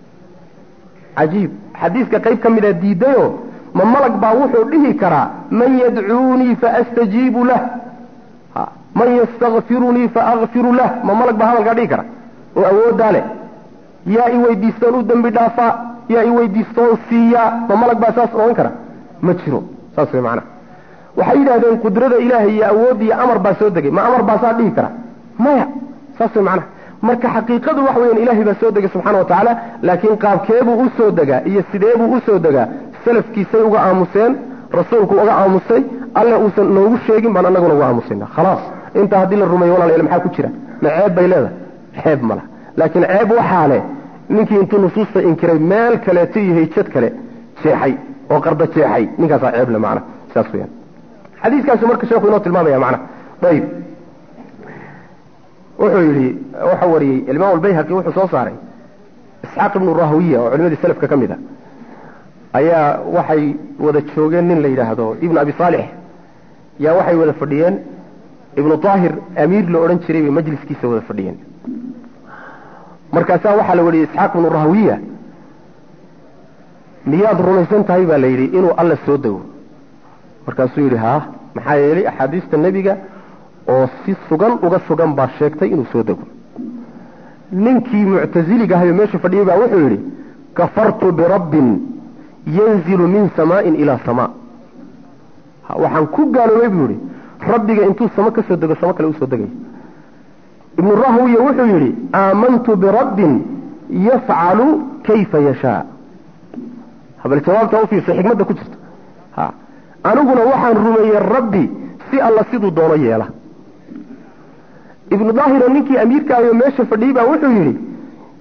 A: cajiib xadiiska qayb ka mida diidayo ma malag baa wuxuu dhihi karaa man yadcuunii faastajiibu lah man yastakfirunii faakfiru lah ma malag baa hadalkaa dhihi kara oo awooddaa leh yaa i weydiistoon u dembi dhaafaa yaa i weydiistoon siiyaa ma malag baa saas odhan kara ma jiro saas way macnaha waxay yidhahdeen qudrada ilaahay iyo awood iyo amar baa soo degay ma amar baa saa dhihi kara maya saas way macnaha marka xaqiiqadu waxa weyaan ilaahay baa soo degay subxana wa tacaala laakiin qaabkeebuu u soo degaa iyo sideebuu u soo degaa salafkiisay uga aamuseen rasuulku uga aamusay alle uusan noogu sheegin baan annaguna uga aamusayna khalaas intaa haddii la rumeeyo walaalayaal maxaa ku jira ma ceeb bay leedahay ceeb ma laha laakiin ceeb waxaa leh ninkii intuu nusuusta inkiray meel kaleeto iyo hayjad kale jeexay oo qarda jeexay ninkaasaa ceeb le macna saas weyaan xadiiskaasu marka sheekhu inoo tilmaamaya macna ayib wuxuu yidhi wuxuu wariyey imaam albayhaqi wuxuu soo saaray isxaaq ibnu rahwiya oo culimadii salafka ka mid a ayaa waxay wada joogeen nin la yidhaahdo ibnu abi saalix yaa waxay wada fadhiyeen ibnu daahir amiir la odhan jiray bay majliskiisa wada fadhiyeen markaasaa waxaa la wariyey isxaaq ibnu rahwiya miyaad rumaysan tahay baa la yidhi inuu alla soo dego markaasuu yidhi haa maxaa yeelay axaadiista nebiga oo si sugan uga sugan baa sheegtay inuu soo dego ninkii muctasiliga ahayo meesha fadhiyey baa wuxuu yidhi kafartu birabbin yanzilu min samaain ilaa samaa waxaan ku gaaloobay buu yidhi rabbiga intuu samo ka soo dego samo kale usoo degay ibnu rahwiya wuxuu yidhi aamantu birabbin yafcalu kayfa yashaa bal jawaabta ufiirsa xikmadda ku jirta ha aniguna waxaan rumeeyey rabbi si alla siduu doono yeela ibnu daahiro ninkii amiirkaayo meesha fadhiyey baa wuxuu yidhi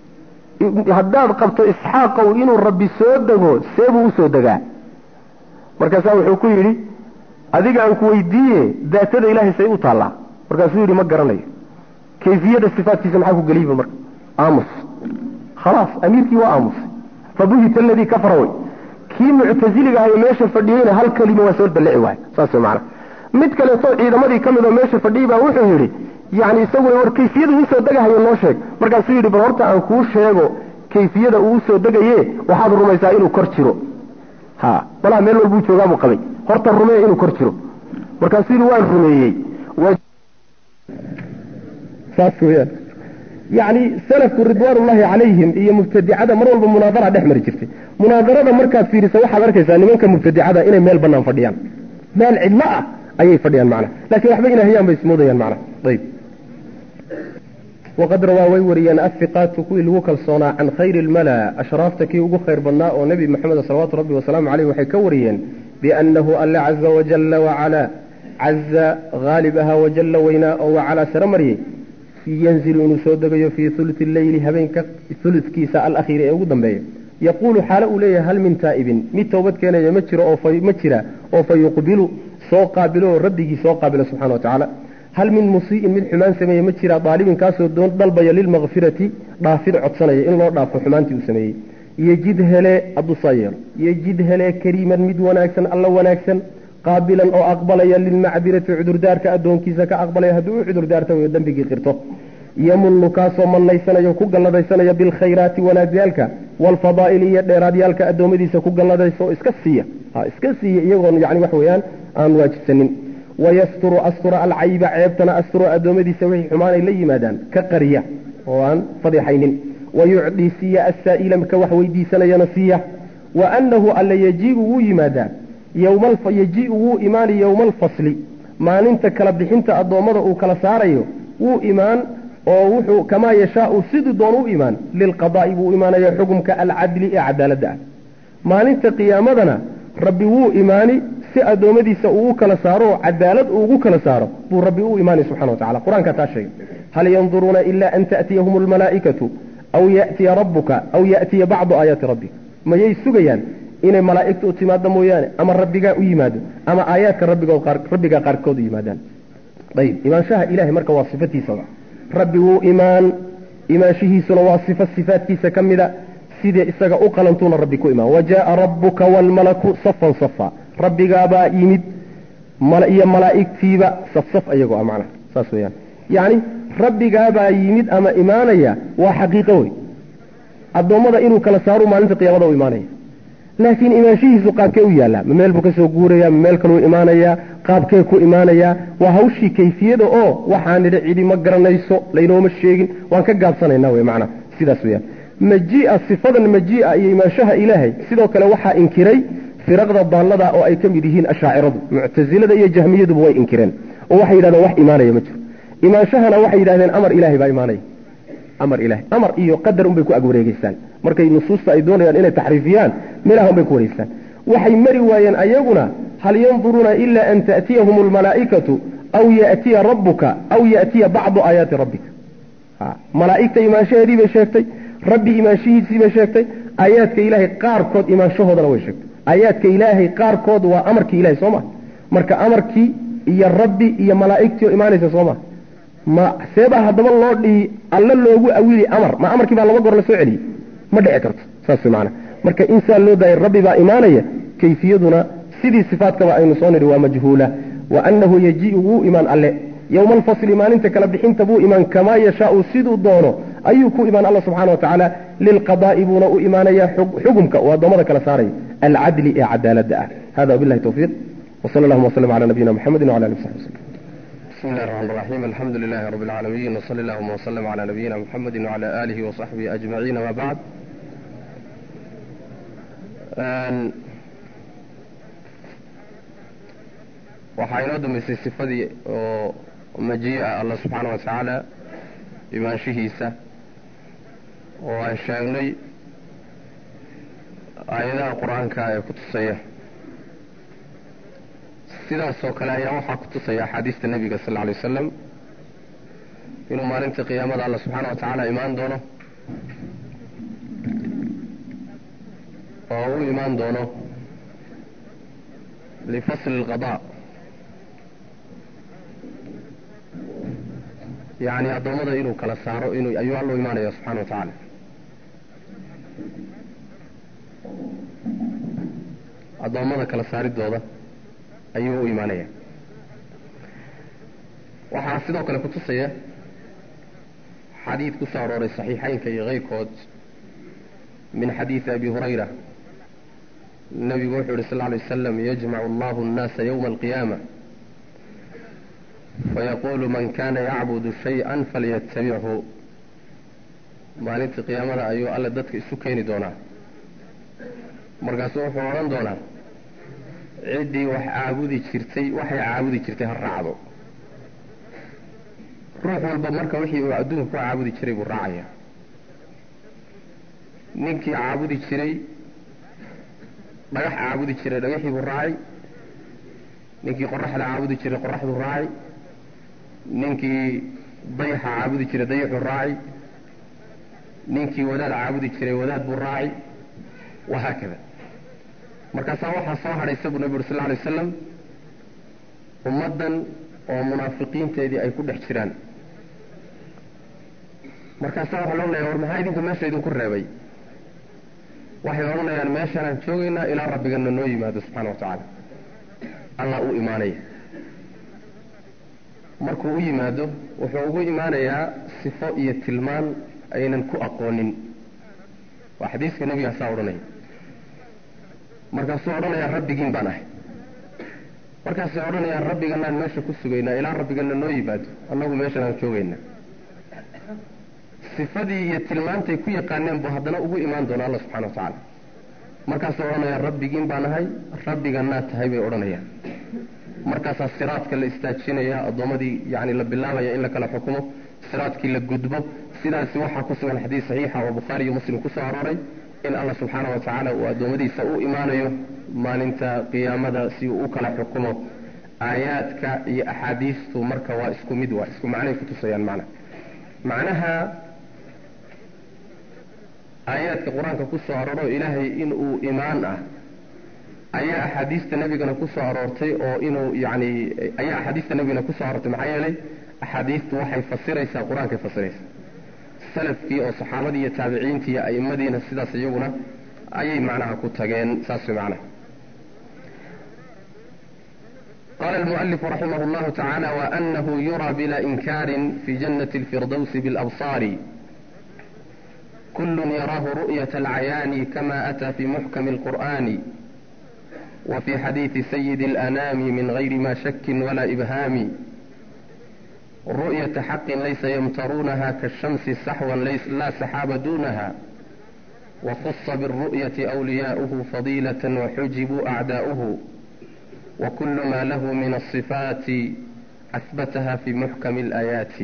A: haddaad qabto isxaaqow inuu rabbi soo dego seebuu usoo degaa markaasaa wuxuu ku yidhi adiga aan ku weydiiye daatada ilaahay say u taallaa markaasuu yidhi ma garanayo kayfiyada sifaatkiisa maxaa ku geliyba marka aamus khalaas amiirkii waa aamusay fabuhita aladii kafara wey kii muctasiliga ahayo meesha fadhiyeyna hal kelima waa soo dallici waay saas wey macana mid kaleeto ciidamadii ka mid oo meesha fadhiyey baa wuxuu yidhi yani isaguna war kayfiyada uusoo degahayo noo sheeg markaasuu yidhi bal horta aan kuu sheego kayfiyada uu usoo degaye waxaad rumaysaa inuu kor jiro ha malaha meel walbuu joogaabuu qabay horta rumee inuu kor jiro markaasuu yidhi waan rumeeyey saas weyaan yani salafku ridwaanullahi calayhim iyo mubtadicada mar walba munaadara dhex mari jirtay munaadarada markaad fiiriso waxaad arkaysaa nimanka mubtadicada inay meel banaan fadhiyaan meel cidlo ah ayay fadhiyaan macna lakin waxba inay hayaan bay ismoodayaan macna ayb waqad rawaa way wariyeen afiqaatu kuwii lagu kalsoonaa can khayri lmala ashraafta kii ugu khayr badnaa oo nebi maxamed salawaatu rabbi wasalaamu caleyh waxay ka wariyeen biannahu alla caza wajalla wacalaa caza haalib ahaa wajalla weynaa oo wacalaa sare maryey yanzilu inuu soo degayo fii huluti leyli habeenka huludkiisa alakhiiri ee ugu dambeeya yaquulu xaalo uu leeyahay hal min taa'ibin mid toobad keenaya ma jiro oo ma jira oo fa yuqbilu soo qaabilo oo rabbigii soo qaabilo subxana wa tacaala hal min musii'in mid xumaan sameeye ma jira daalibin kaasoo doon dalbaya lilmakfirati dhaafid codsanaya in loo dhaafo xumaantii uu sameeyey yejid hele hadduusaa yeelo yejid hele kariiman mid wanaagsan alla wanaagsan qaabilan oo aqbalaya lilmacdirati cudurdaarka addoonkiisa ka aqbalaya haddii u cudurdaarta way dembigii qirto yamunu kaasoo mannaysanaya ku galladaysanaya bilkhayraati wanaagyaalka waalfadaa'ili iyo dheeraadyaalka addoommadiisa ku galladaysa oo iska siiya ha iska siiya iyagoon yani wax weeyaan aan waajibsanin wayasturu astura alcayba ceebtana asturo addoommadiisa wixii xumaanay la yimaadaan ka qariya oo aan fadixaynin wayucdii siiya assaa'ila ka wax weydiisanayana siiya wa annahu alla yajiibu wuu yimaadaa yji wuu imaani yowma alfasli maalinta kala bixinta addoommada uu kala saarayo wuu imaan oo wuxuu kamaa yashaau siduu doon u imaan lilqadaa'i buu imaanaya xukumka alcadli ee cadaaladda ah maalinta qiyaamadana rabbi wuu imaani si addoommadiisa uu u kala saaro oo cadaalad uugu kala saaro buu rabbi u imaanay subxana wa tacala qur-aanka taa sheegay hal yanduruuna ila an ta'tiyahum almalaa'ikatu aw ya'tiya rabbuka aw ya'tiya bacdu aayaati rabbik mayay sugayaan inay malaa'igta u timaado mooyaane ama rabbigaa u yimaado ama aayaadka rabbigaa qaarkood u yimaadaan ayib imaanshaha ilahay marka waa sifatiisaba rabbi wuu imaan imaanshihiisuna waa sifo sifaadkiisa ka mida sidee isaga u qalantuuna rabbi ku imaan wajaaa rabbuka waalmalaku safan safa rabbigaabaa yimid iyo malaa'igtiiba safsaf ayagoo ah macnaha saas weyaan yacni rabbigaabaa yimid ama imaanaya waa xaqiiqo wey addoommada inuu kala saaru maalinta qiyaamada u imaanaya laakiin imaanshihiisu qaabkee u yaallaa ma meel buu ka soo guuraya ma meel kaluu imaanayaa qaabkee ku imaanayaa waa hawshii kayfiyada oo waxaan nidhi cidi ma garanayso laynooma sheegin waan ka gaabsanaynaa wey macnaha sidaas weyaan majia sifadan majia iyo imaanshaha ilaahay sidoo kale waxaa inkiray firaqda daallada oo ay ka mid yihiin ashaaciradu muctasilada iyo jahmiyaduba way inkireen oo waxay yidhahdeen wax imaanaya ma jiro imaanshahana waxay yidhahdeen amar ilahay baa imaanaya amar ilahay amar iyo qadar unbay ku agwareegeystaan markay nusuusta ay doonayaan inay taxriifiyaan meelaha unbay ku wareegstaan waxay mari waayeen ayaguna hal yanduruuna ila an ta'tiyahum almalaa'ikatu aw ya'tiya rabbuka aw ya'tiya bacdu aayaati rabbika malaa'igta imaanshaheedii bay sheegtay rabbi imaanshihiisii bay sheegtay aayaadka ilaahay qaarkood imaanshahoodana way sheegtay aayaadka ilaahay qaarkood waa amarkii ilahay soo ma marka amarkii iyo rabbi iyo malaa'igtii oo imaanaysa soo ma ma seebaa haddaba loo dhihi alla loogu awili amar ma amarkii baa laba goor la soo celiyey ma dhici karto saas maana marka insaan loo daayay rabbi baa imaanaya kayfiyaduna sidii sifaadkaba aynu soo nidhi waa majhuula wa annahu yajiiu wuu imaan alle yowma alfasli maalinta kala bixinta buu imaan kamaa yashaau siduu doono ayuu ku imaan alla subxana wa tacaala lilqadaa'i buuna u imaanayaa xugumka uu addoommada kala saaraya alcadli ee cadaaladda ah hada wabillahi tawfiiq wsala allahuma wslm cala nabiyina mxamedi wcala ali saxbi wslm
B: بسم الله الرحمن الرحيم الحمد لله رب العالمين وصلى اللهم وسلم على نبينا محمد وعلى آله وصحبه أجمعين ما بعد waxaa inoo dambaysay sifadii oo majii'a allah subxaana wa tacaala imaanshihiisa oo aan sheegnay aayadaha qur-aanka ee ku tusaya sidaasoo kale ayaa waxaa ku tusaya axaadiista nebiga sal lla alay wasalam inuu maalintii qiyaamada alla subxaana wa tacaala imaan doono oo u imaan doono lifasli alqadaa yacni addoommada inuu kala saaro inuu ayuu alla u imaanaya subxana wa tacaala addoommada kala saaridooda ayuu u imaanaya waxaa sidoo kale kutusaya xadiid ku soo arooray saxiixaynka iyo keyrkood min xadiidi abi hurayra nabigu wuxuu yihi sal lla alay waslam yajmacu allahu annaasa yowma alqiyaama fayaqulu man kana yacbudu shay-an falyatabichu maalintii qiyaamada ayuu alle dadka isu keeni doonaa markaasu wuxuu odhan doonaa ciddii wax caabudi jirtay waxay caabudi jirtay ha raacdo ruux walba marka wixii uu adduunka ku caabudi jiray buu raacaya ninkii caabudi jiray dhagax caabudi jiray dhagaxii buu raacay ninkii qoraxda caabudi jiray qoraxduu raacay ninkii dayaxa caabudi jiray dayaxuu raacay ninkii wadaad caabudi jiray wadaad buu raacay wahaakada markaasaa waxaa soo hadhaysa buu nabi uri sal lla alay wasalam ummaddan oo munaafiqiinteedii ay ku dhex jiraan markaasaa waxaa loo leeya war maxaa idinka meesha idinku reebay waxay odhanayaan meeshaanaan joogaynaa ilaa rabbigana noo yimaado subxana wa tacaala allah u imaanaya markuu u yimaado wuxuu ugu imaanayaa sifo iyo tilmaan aynan ku aqoonin waa xadiiska nebigaasaa odhanaya markaasuu odhanayaa rabbigiin baan ahay markaasay odhanayaan rabbiganaan meesha ku sugaynaa ilaa rabbigana noo yimaado annagu meeshanaan joogaynaa sifadii iyo tilmaantay ku yaqaaneen buu haddana ugu imaan doona alla subxana wa tacaala markaasuu odhanayaa rabbigiin baan ahay rabbiganaa tahay bay odhanayaan markaasaa siraadka la istaajinaya addoommadii yani la bilaabaya in la kala xukumo siraadkii la gudbo sidaasi waxaa ku sugan xadiis saxiixa oo bukhaari iyo muslim kusoo arooray in alla subxaana wa tacaala uu addoommadiisa u imaanayo maalinta qiyaamada si uu u kala xukumo aayaadka iyo axaadiistu marka waa isku mid waa isku macnay kutusayaan macna macnaha aayaadka qur-aanka ku soo arooro ilaahay inuu imaan ah ayaa axaadiista nebigana ku soo aroortay oo inuu yani ayaa axaadiista nebigana ku soo aroortay maxaa yeelay axaadiistu waxay fasiraysaa qur-aankay fasiraysaa salafkii oo saxaabadii iyo taabiciintii iyo a'immadiina sidaas iyaguna ayay macnaha ku tageen saas way macnaha qala almualifu raximah llahu tacaala waanahu yura bila inkaarin fi janati alfirdowsi bilabsaari kul yaraahu ru'yat alcayaani kama ataa fi muxkami alqur'ani وفي حديث سيد الأنام من غير ما شك ولا إبهام رؤية حق ليس يمترونها كالشمس سحوا ليس لا سحاب دونها وخص بالرؤية أولياؤه فضيلة وحجبوا أعداؤه وكل ما له من الصفات أثبتها في محكم الآيات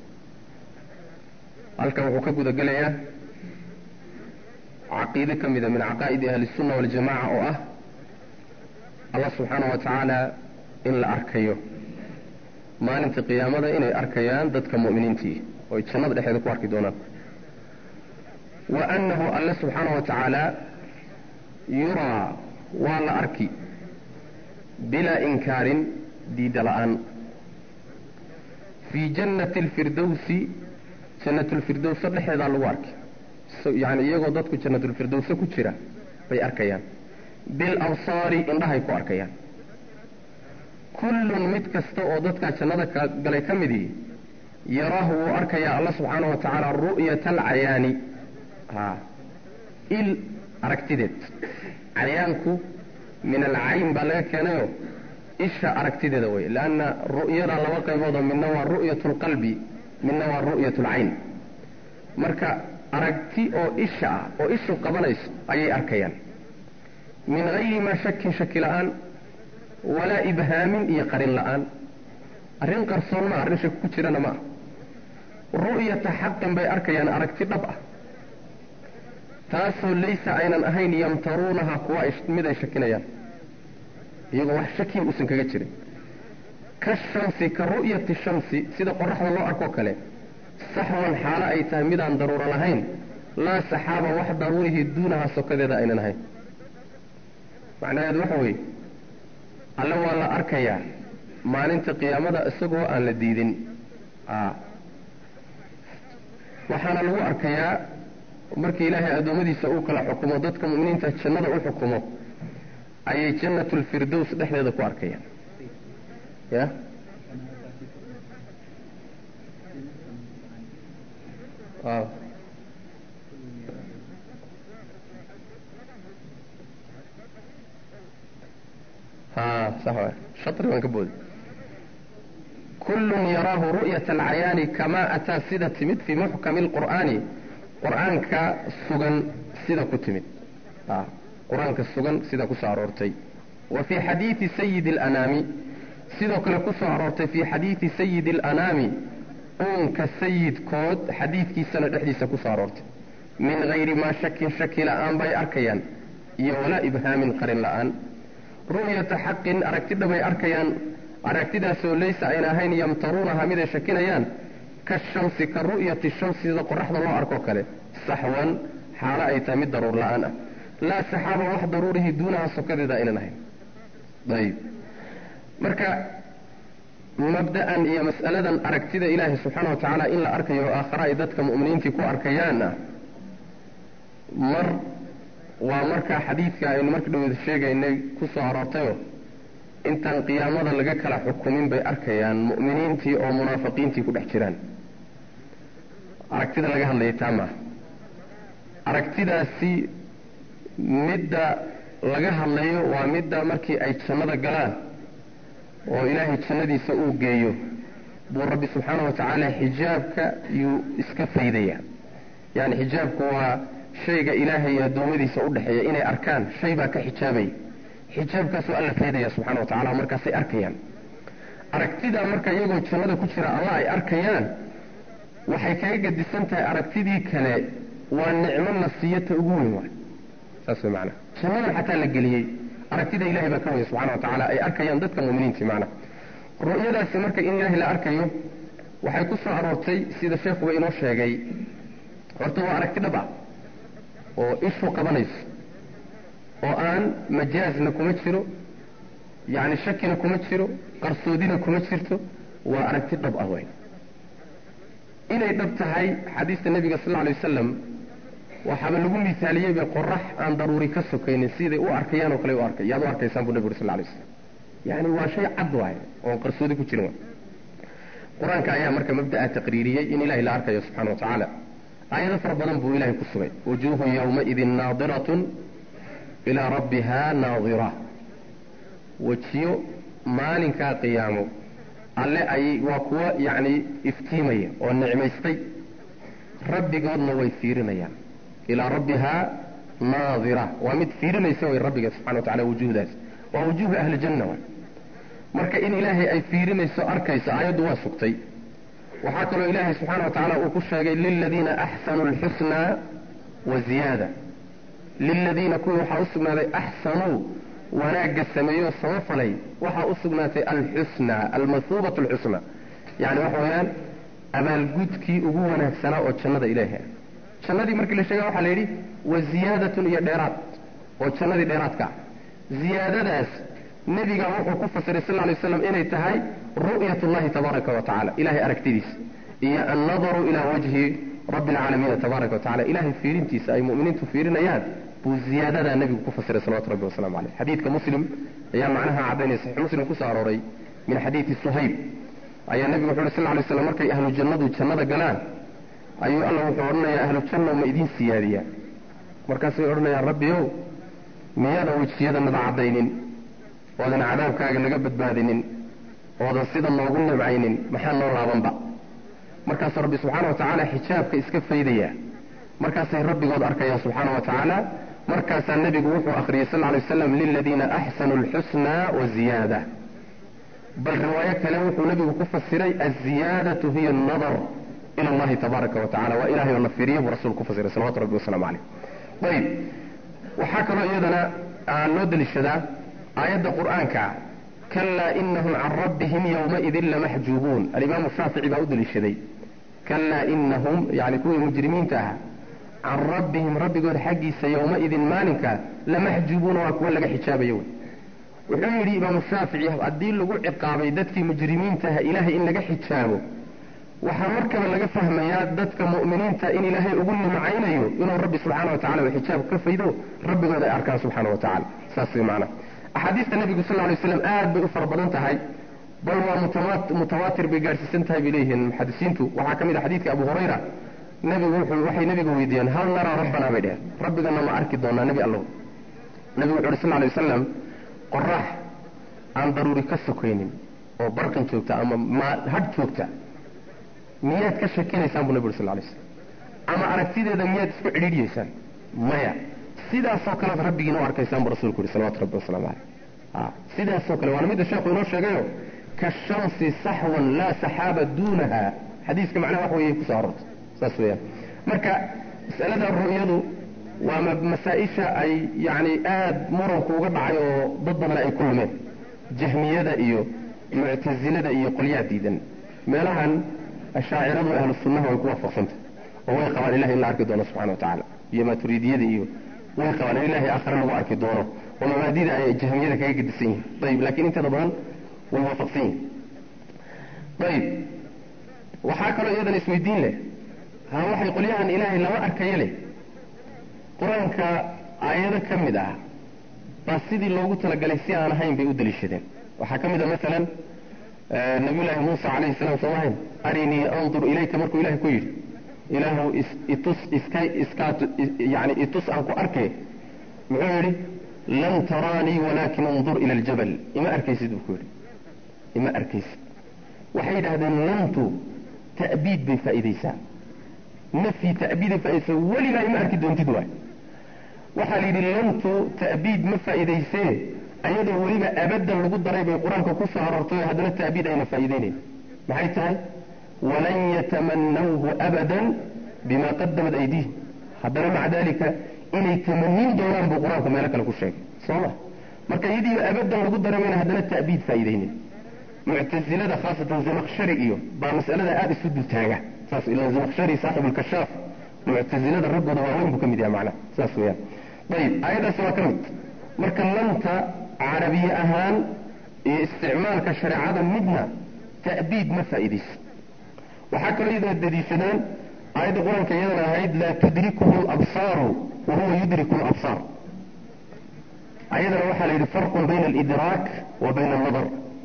B: halkan wuxuu ka guda gelayaa caqiide ka mida min caqaa'idi ahli الsunna waljamaca oo ah allah subxaana wa tacaala in la arkayo maalinta qiyaamada inay arkayaan dadka mu'miniintii oo ay jannada dhexeeda ku arki doonaan wa annahu alle subxaana wa tacaala yuraa waa la arki bilaa inkaarin diida la'aan fii jannati alfirdowsi jannatulfirdowsa dhexeedaa lagu arki yani iyagoo dadku jannatulfirdowsa ku jira bay arkayaan bilabsaari indhahay ku arkayaan kullun mid kasta oo dadkaa jannada galay ka midii yaraahu wuu arkayaa alla subxaana wa tacaala ru'yata alcayaani a il aragtideed cayaanku min alcayn baa laga keenayo isha aragtideeda wey leanna ru'yada laba qayboodoo midna waa ru'yat lqalbi midna waa ru'yat lcayn marka aragti oo isha ah oo ishu qabanayso ayay arkayaan min gayri maa shakin shaki la'aan walaa ibhaamin iyo qarin la'aan arrin qarsoon maa arrin shaki ku jirana ma ah ru'yata xaqin bay arkayaan aragti dhab ah taasoo laysa aynan ahayn yamtaruunaha kuwa mid ay shakinayaan iyagoo wax shakiin uusan kaga jirin ka shamsi ka ru'yati shamsi sida qoraxda loo arkoo kale saxwan xaalo ay tahay midaan daruuro lahayn laa saxaaba wax daruurihii duunaha sokadeeda aynan ahayn macnaheedu waxa weeye alle waa la arkayaa maalinta qiyaamada isagoo aan la diidin waxaana lagu arkayaa markii ilaahay addoommadiisa uu kala xukumo dadka mu'miniinta jannada u xukumo ayay jannatulfirdows dhexdeeda ku arkayaan ya waaw ha sax waay shatri baan ka booday kullun yaraahu ru'yata alcayaani kamaa ataa sida timid fii muxkami lqur'aani qur'aanka sugan sida ku timid qur-aanka sugan sida kusoo aroortay wa fii xadiidi sayidi alanaami sidoo kale kusoo aroortay fii xadiidi sayidi alanaami uunka sayidkood xadiidkiisana dhexdiisa kusoo aroortay min hayri maa shakin shaki la'aan bay arkayaan iyo walaa ibhaamin qarin la'aan ru'yata xaqin aragti dhabay arkayaan aragtidaasoo laysa ayna ahayn yamtaruunaha miday shakinayaan kashamsi ka ru'yati shamsi sida qoraxda loo arkoo kale saxwan xaalo ay tahay mid daruur la'aan ah laa saxaaba wax daruurihi duunaha sokadeeda aynan ahayn ayib marka mabda'an iyo mas'aladan aragtida ilaahay subxaana wa tacaala in la arkayo oo aakhara ay dadka mu'miniintii ku arkayaanna mar waa markaa xadiidka aynu marka dhaweed sheegaynay ku soo aroortayoo intaan qiyaamada laga kala xukumin bay arkayaan mu'miniintii oo munaafiqiintii ku dhex jiraan aragtida laga hadlayay taa maaha aragtidaasi midda laga hadlayo waa midda markii ay jannada galaan oo ilaahay jannadiisa uu geeyo buu rabbi subxaana wa tacaala xijaabka yuu iska faydaya yani xijaabku waa shayga ilaahay iyo addoommadiisa u dhexeeya inay arkaan shay baa ka xijaabaya xijaabkaasuu alla faydaya subxana wa tacala markaasay arkayaan aragtidaa marka iyagoo jannada ku jira alla ay arkayaan waxay kaga gadisan tahay aragtidii kale waa nicmo nasiyata ugu weyn waay saas way macnaha jannadan xataa la geliyey aragtida ilahay baa ka waya subxana wa tacaala ay arkayaan dadka mu'miniintii macnaha ru'yadaasi marka in ilaahay la arkayo waxay ku soo aroortay sida sheekhuba inoo sheegay horta waa aragti dhab ah oo ishu qabanayso oo aan majaazna kuma jiro yacni shakina kuma jiro qarsoodina kuma jirto waa aragti dhab ah wey inay dhab tahay xadiista nebiga sal lla alay wasalam waxaaba lagu misaaliyeyba qorax aan daruuri ka sokaynin siday u arkayaan oo kale u arkay yaad u arkaysaan buu nebi uri sal lla alay waslam yani waa shay cad waay oon qarsoodi ku jirin qur-aanka ayaa marka mabda'a taqriiriyey in ilahay la arkayo subxana wa tacaala aayado fara badan buu ilahay ku sugay wujuuhu yawmaidin naadiratun ilaa rabbiha naadira wejiyo maalinkaa qiyaamo alle ayay waa kuwa yacni iftiimaya oo nicmaystay rabbigoodna way fiirinayaan ilaa rabbihaa naadira waa mid fiirinaysa way rabbiga subxana wa tacala wujuhdaas waa wujuuhu ahli janna wa marka in ilaahay ay fiirinayso arkayso aayaddu waa sugtay waxaa kaloo ilaahay subxaana wa tacaala uu ku sheegay liladiina axsanuu alxusnaa wa ziyaada liladiina kuwii waxaa u sugnaaday axsanuu wanaagga sameeyoo samafalay waxaa u sugnaatay alxusnaa almathuubatu alxusnaa yani waxa weeyaan abaalgudkii ugu wanaagsanaa oo jannada ilaahay ah jannadii markii la sheega waxaa la yidhi wa ziyaadatun iyo dheeraad oo jannadii dheeraadka ah ziyaadadaas nebiga wuxuu ku fasiray sal lay slam inay tahay ru'yat llahi tabaaraka wa tacala ilahay aragtidiisa iyo annadaru ilaa wajhi rabbi alcaalamiina tabaaraka wa tacala ilahay fiirintiisa ay mu'miniintu fiirinayaan buu ziyaadadaa nebigu ku fasiray salawatu rabbi wasalamu caleyh xadiidka muslim ayaa macnaha caddaynaya saxiix muslim kusoo arooray min xadiidi suhayb ayaa nebigu wuxu uhi sal lay slam markay ahlu jannadu jannada galaan ayuu alla wuxuu odhanayaa ahlu janna ma idiin siyaadiyaa markaasay odhanayaan rabbiyow miyaadan wejiyadanada caddaynin oodan cadaabkaaga naga badbaadinin oodan sida noogu nimcaynin maxaa noo laabanba markaasuu rabbi subxaana wa tacaala xijaabka iska faydayaa markaasay rabbigood arkayaan subxaana wa tacaala markaasaa nebigu wuxuu akhriyey sal lay waslam liladiina axsanuu alxusnaa wa ziyaada bal riwaayo kale wuxuu nebigu ku fasiray aziyaadatu hiya annadar ila allahi tabaaraka wa tacala waa ilahay oo na fiiriya buu rasuul ku fasiray salawatu rabbi wasalaamu caleyh ayib waxaa kaloo iyadana loo deliishadaa aayadda qur'aanka kalaa inahum can rabbihim yowmaidin lamaxjuubuun alimaamu shaafici baa u deliishaday kalaa inahum yani kuwii mujrimiinta ahaa can rabbihim rabbigood xaggiisa yowmaidin maalinka lamaxjubuuna waa kuwa laga xijaabayo wey wuxuu yidhi imaamu shaafici haddii lagu ciqaabay dadkii mujrimiintaha ilaahay in laga xijaabo waxaa markaba laga fahmayaa dadka mu'miniinta in ilaahay ugu nimcaynayo inuu rabbi subxaana wa tacala uu xijaab ka faydo rabbigood ay arkaan subxaana wa tacala saas way macnaha axaadiista nebigu sal lay slam aad bay u fara badan tahay bal waa mutawaatir bay gaadhsiisan tahay bay leeyihiin muxadisiintu waxaa ka mid a xadiidka abu hurayra nebigu wuxuu waxay nebiga weydiiyeen hal naraa rabbanaa bay dheheen rabbigana ma arki doonaa nebi allow nebigu wuxu uhi sal lay wasalam qorax aan daruuri ka sokaynin oo barqin joogta ama hadh joogta miyaad ka shakinaysaan buu nebi uri sal lay slam ama aragtideeda miyaad isku cidhiidhiyeysaan maya sidaasoo kalead rabbigiina u arkaysaan buu rasulku yihi salawatu rabbi wasalaamu caleyh sidaasoo kale waana midda sheekhu inoo sheegayo kashamsi saxwan laa saxaaba duunaha xadiiska macnaha wax weeye kusoo arorta saas weeyaan marka mas'alada ru'yadu waa masaa-isha ay yacni aad muranku uga dhacay oo dad badan ay ku lumeen jahmiyada iyo muctasilada iyo qolyaha diidan meelahan ashaaciradu ahlu sunnaha way ku waafaqsantah oo way qabaan ilahay in la arki doono subxana wa tacaala iyo maaturiidiyada iyo way qabaan in ilahay aakhare lagu arki doono oo mabaadida ay jahmiyada kaga gedisan yihin ayib lakiin inteeda badan way waafaqsan yihin ayib waxaa kaloo iyadan isweydiin leh ha waxay qolyahan ilaahay lama arkayo leh qur-aanka aayado ka mid ah baa sidii loogu talagalay si aan ahayn bay u daliishadeen waxaa ka mid a masalan nabiyullaahi muusa calayhi salaam soo ahayn arinii andur ilayka markuu ilahay ku yidhi ilaahu itus iska iskaa yani itus aan ku arkay muxuu yidhi lan taraanii walaakin undur ila aljabal ima arkaysid buu ku yidhi ima arkaysid waxay yidhahdeen lantu ta'biid bay faa'iidaysaa nafyi ta'biiday faaidaysaa weligaa ima arki doontid waay waxaa la yidhi lantu ta'biid ma faa'iidaysee ayadoo weliba abadan lagu daray bay qur-aanka ku soo aroortay haddana ta'biid ayna faa'iidaynayn maxay tahay walan yatamanawhu abadan bima qadamat aydiihim haddana maca dalika inay tamanin doonaan buu qur-aanku meelo kale ku sheegay soo ma marka iyadiiba abadan lagu daray mayna haddana ta'biid faa'iidaynin muctasilada khaasatan zamakshari iyo baa mas'alada aada isu dultaaga saas ila zamakshari saaxib lkashaaf muctasilada raggooda waaweyn buu ka mid yahay macnaha saas weeyaan ayib aayaddaasi waa ka mid marka lanta carabiye ahaan iyo isticmaalka shareecada midna ta'biid ma faa'iidayso waxaa kaloo iyadana daliishadaan aayadda qur-aanka iyadana ahayd laa tudrikuhu labsaaru wa huwa yudriku labsaar ayadana waxaa la yidhi farqun bayna alidraak wa bayna alnadar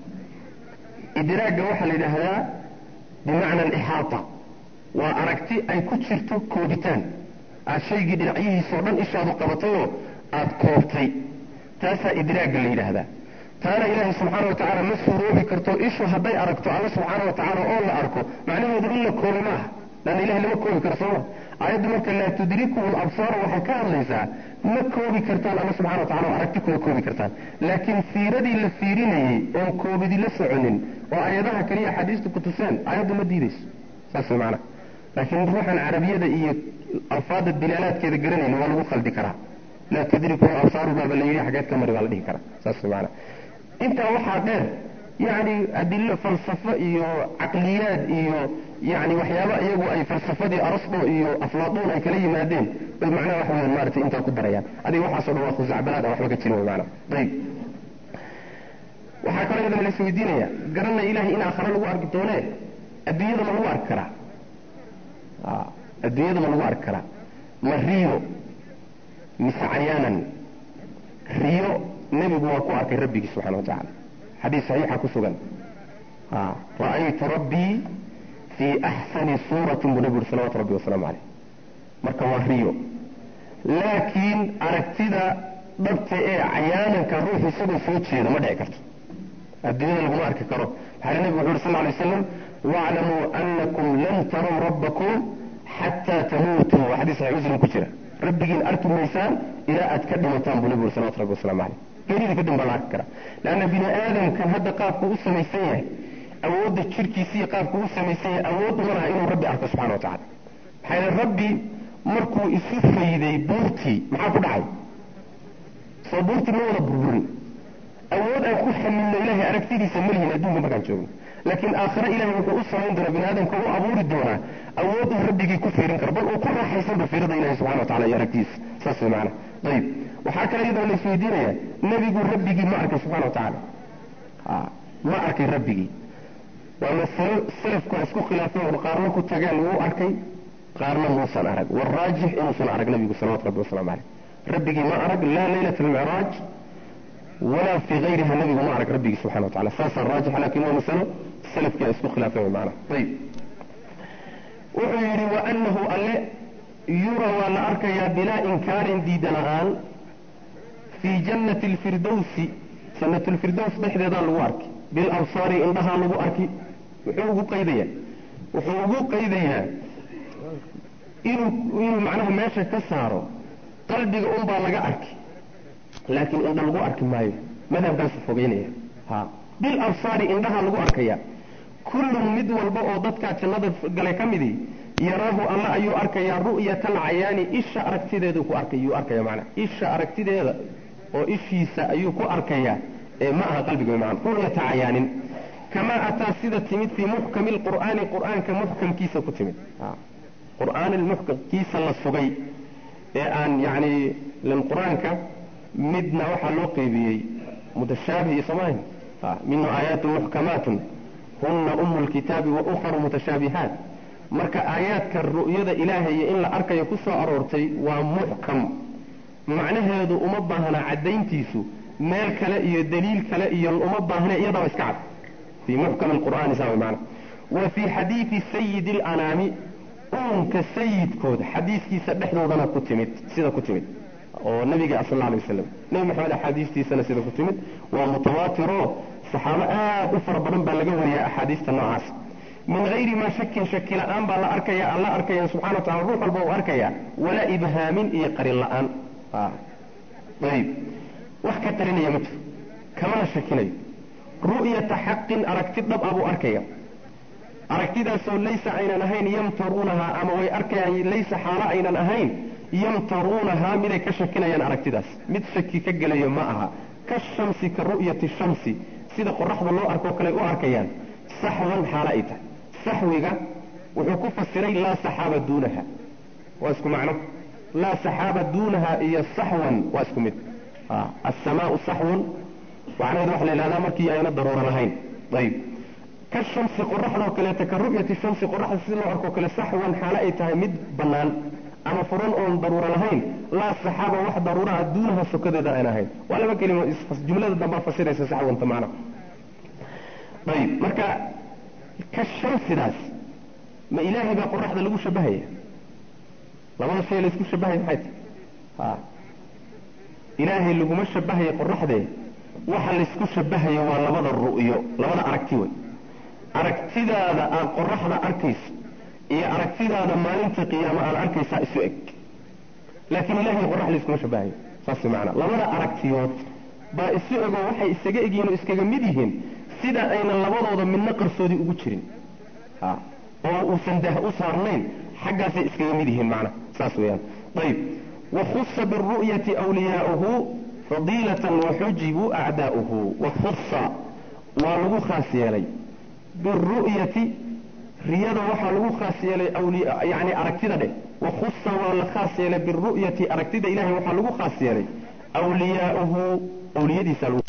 B: idraagga waxaa la yidhaahdaa bimacna alixaata waa aragti ay ku jirto koobitaan aad shaygii dhinacyihiisao dhan ishaadu qabatayoo aada koobtay taasaa idraagga la yidhaahdaa taana ilaahay subxaana wa tacaala ma suuroobi karto ishu hadday aragto alla subxaana wa tacaala oo la arko macnaheedu in la koobi ma aha lanna ilahay lama koobi karo sooma aayaddu marka laa tudrikuhu labsaaru waxay ka hadlaysaa ma koobi kartaan alla subxana wa tacala oo aragti kuma koobi kartaan laakiin fiiradii la fiirinayey oon koobidi la soconin oo aayadaha kaliya xadiistu ku tuseen aayaddu ma diidayso saas way macnaha laakiin ruuxan carabiyada iyo alfaada dilaalaadkeeda garanayna waa lagu khaldi karaa laa tudrikuhu absaaru baaba la yidhi xageed ka mari baa la dhihi karaa saas way macnaha intaa waxaa dheer yani adilo falsafo iyo caqliyaad iyo yani waxyaaba iyagu ay falsafadii arasdo iyo aflaaduun ay kala yimaadeen bay macnaha wax weyan maarata intaa ku darayaan adiga waxaaso dhan waa khusacbalaad aan waxba ka jirin wy maanaa ayib waxaa kaloo iyadana la isweydiinaya garanna ilahay in aakhare lagu arki doonee adduunyada ma lagu arki karaa adduunyada ma lagu arki karaa ma riyo mise cayaanan riyo nebigu waa ku arkay rabbigii subxana wa tacala xadiis saxiixa ku sugan ra'aytu rabbii fii axsani suuratin buu nebigu uri salawatu rabbi wasalaamu caleyh marka waa riyo laakiin aragtida dhabta ee cayaananka ruux isagoo soo jeeda ma dhici karto adduunyada laguma arki karo maxaa nebigu wuxu uri sal lay slam waclamuu anakum lan taraw rabbakum xataa tamuutuu waa xadiis saxix muslim ku jira rabbigiin arki maysaan ilaa aad ka dhimataan buu nebigu uri salawatu rabbi wasalamu caleyh geerida kadib baa la arki karaa leanna bini aadamkan hadda qaabku u samaysan yahay awoodda jirkiisiiyo qaabku u samaysan yahay awood uma laha inuu rabbi arko subxana wa tacala maxaa yeele rabbi markuu isu fayday buurtii maxaa ku dhacay soo buurtii ma wada burburin awood aan ku
A: ka midna ilaahay aragtidiisa malihin adduunka markaan joogno laakiin aakhare ilahay wuxuu u samayn doonaa bini aadamka u abuuri doonaa awood uu rabbigii ku fiirin karo bal uu ku raaxaysanba fiirada ilahi subxana wa tacala iyo aragtidiisa saas way macana ayib waxaa kale iyadoo la isweydiinaya nebigu rabbigii ma arkay subxana wa tacaala ma arkay rabbigii waa masalo salafku isku khilaafeen qaarna ku tageen wuu arkay qaarna muusan arag waraajix inuusan arag nabigu salawatu rabbi wasalaamu caleyh rabbigii ma arag laa laylat almicraaj walaa fii gayriha nabigu ma arag rabbigii subxana wa tacala saasaa raajix lakin waa masalo salafkii isku khilaafeen macana ayib wuxuu yidhi waanahu alle yura waa la arkayaa bilaa inkaarin diida la-aan fii jannati lfirdowsi jannat lfirdows dhexdeedaa lagu arki bilabsaari indhahaa lagu arki muxuu ugu qaydayaa wuxuu ugu qaydayaa inuu inuu macnaha meesha ka saaro qalbiga unbaa laga arki laakiin indha lagu arki maayo madhabkaasu fogeynaya ha bilabsaari indhahaa lagu arkaya kullun mid walba oo dadkaa jannada galay ka midii yaraahu alla ayuu arkayaa ru'yata alcayaani isha aragtideedu ku arkay yuu arkaya macnaa isha aragtideeda oo ishiisa ayuu ku arkayaa ee ma aha qalbiga macna ru'yata cayaanin kamaa ataa sida timid fii muxkami lqur'aani qur'aanka muxkamkiisa ku timid qur'aan muxkamkiisa la sugay ee aan yacni lan qur-aanka midna waxaa loo qeybiyey mutashaabih iyo soomahin minhu aayaatun muxkamaatun huna umu lkitaabi wa ukharu mutashaabihaat marka aayaadka ru'yada ilaahay in la arkayo ku soo aroortay waa muxkam macnaheedu uma baahna caddayntiisu meel kale iyo daliil kale iyo uma baahne iyadaba iska cad fii muxkam alqur'aani saa maana wa fii xadiidi sayidi alanaami uunka sayidkood xadiiskiisa dhexdoodana ku timid sida ku timid oo nabiga sal alla alay wasalam nebi maxamed axaadiistiisana sida ku timid waa mutawaatiro saxaabo aad u fara badan baa laga wariyaa axaadiista noocaas min hayri maa shakin shaki la-aan baa la arkaya alla arkaya subxana wa tacala ruux walba uu arkaya walaa ibhaamin iyo qarin la-aan ayib wax ka qarinaya ma jiro kamana shakinayo ru'yata xaqin aragti dhab ah buu arkaya aragtidaasoo laysa aynan ahayn yamtaruunahaa ama way arkayaan laysa xaalo aynan ahayn yamtaruunahaa miday ka shakinayaan aragtidaas mid shaki ka gelayo ma aha ka shamsi ka ru'yati shamsi sida qoraxda loo arkoo kale u arkayaan saxwan xaalo ay tahay saxwiga wuxuu ku fasiray laa saxaaba duunaha waa isku macno laa saxaaba duunaha iyo saxwan waa isku mid asamaau saxwun macnaheedu waxa la yidhahdaa markii ayna daruuro lahayn ayib ka shamsi qoraxdoo kaleeta ka ru'yati shamsi qoraxda si loo arkoo kale saxwan xaalo ay tahay mid bannaan ama furan oon daruuro lahayn laa saxaaba wax daruuraha duunaha sokadeeda aan ahayn waa laba kelimo jumlada dambaa fasiraysa saxwanta macna ayib marka ka shamsidaas ma ilaahay baa qoraxda lagu shabahaya labada shay laysku shabahaya maxay tahay ha ilaahay laguma shabahaya qoraxdee waxa laysku shabahaya waa labada ru'yo labada aragti wey aragtidaada aad qoraxda arkayso iyo aragtidaada maalinta qiyaama aad arkaysaa isu eg laakiin ilahay qorax layskuma shabahayo saas macana labada aragtiyood baa isu egoo waxay isaga egyihiin oo iskaga mid yihiin sida aynan labadooda midna qarsoodi ugu jirin oo uusan dah u saarnayn xaggaasay iskaga mid yihiin macna saas weeyaan ayib wakhusa biru'yati wliyaauhu fadiilatan waxujibuu acdaa'uhu wakhusa waa lagu khaas yeelay biru'yati riyada waxaa lagu khaas yeelay yani aragtida dheh wakhusa waa la khaas yeelay biru'yati aragtida ilahay waxaa lagu khaas yeelay wliyaauhu awliyadiisa lagu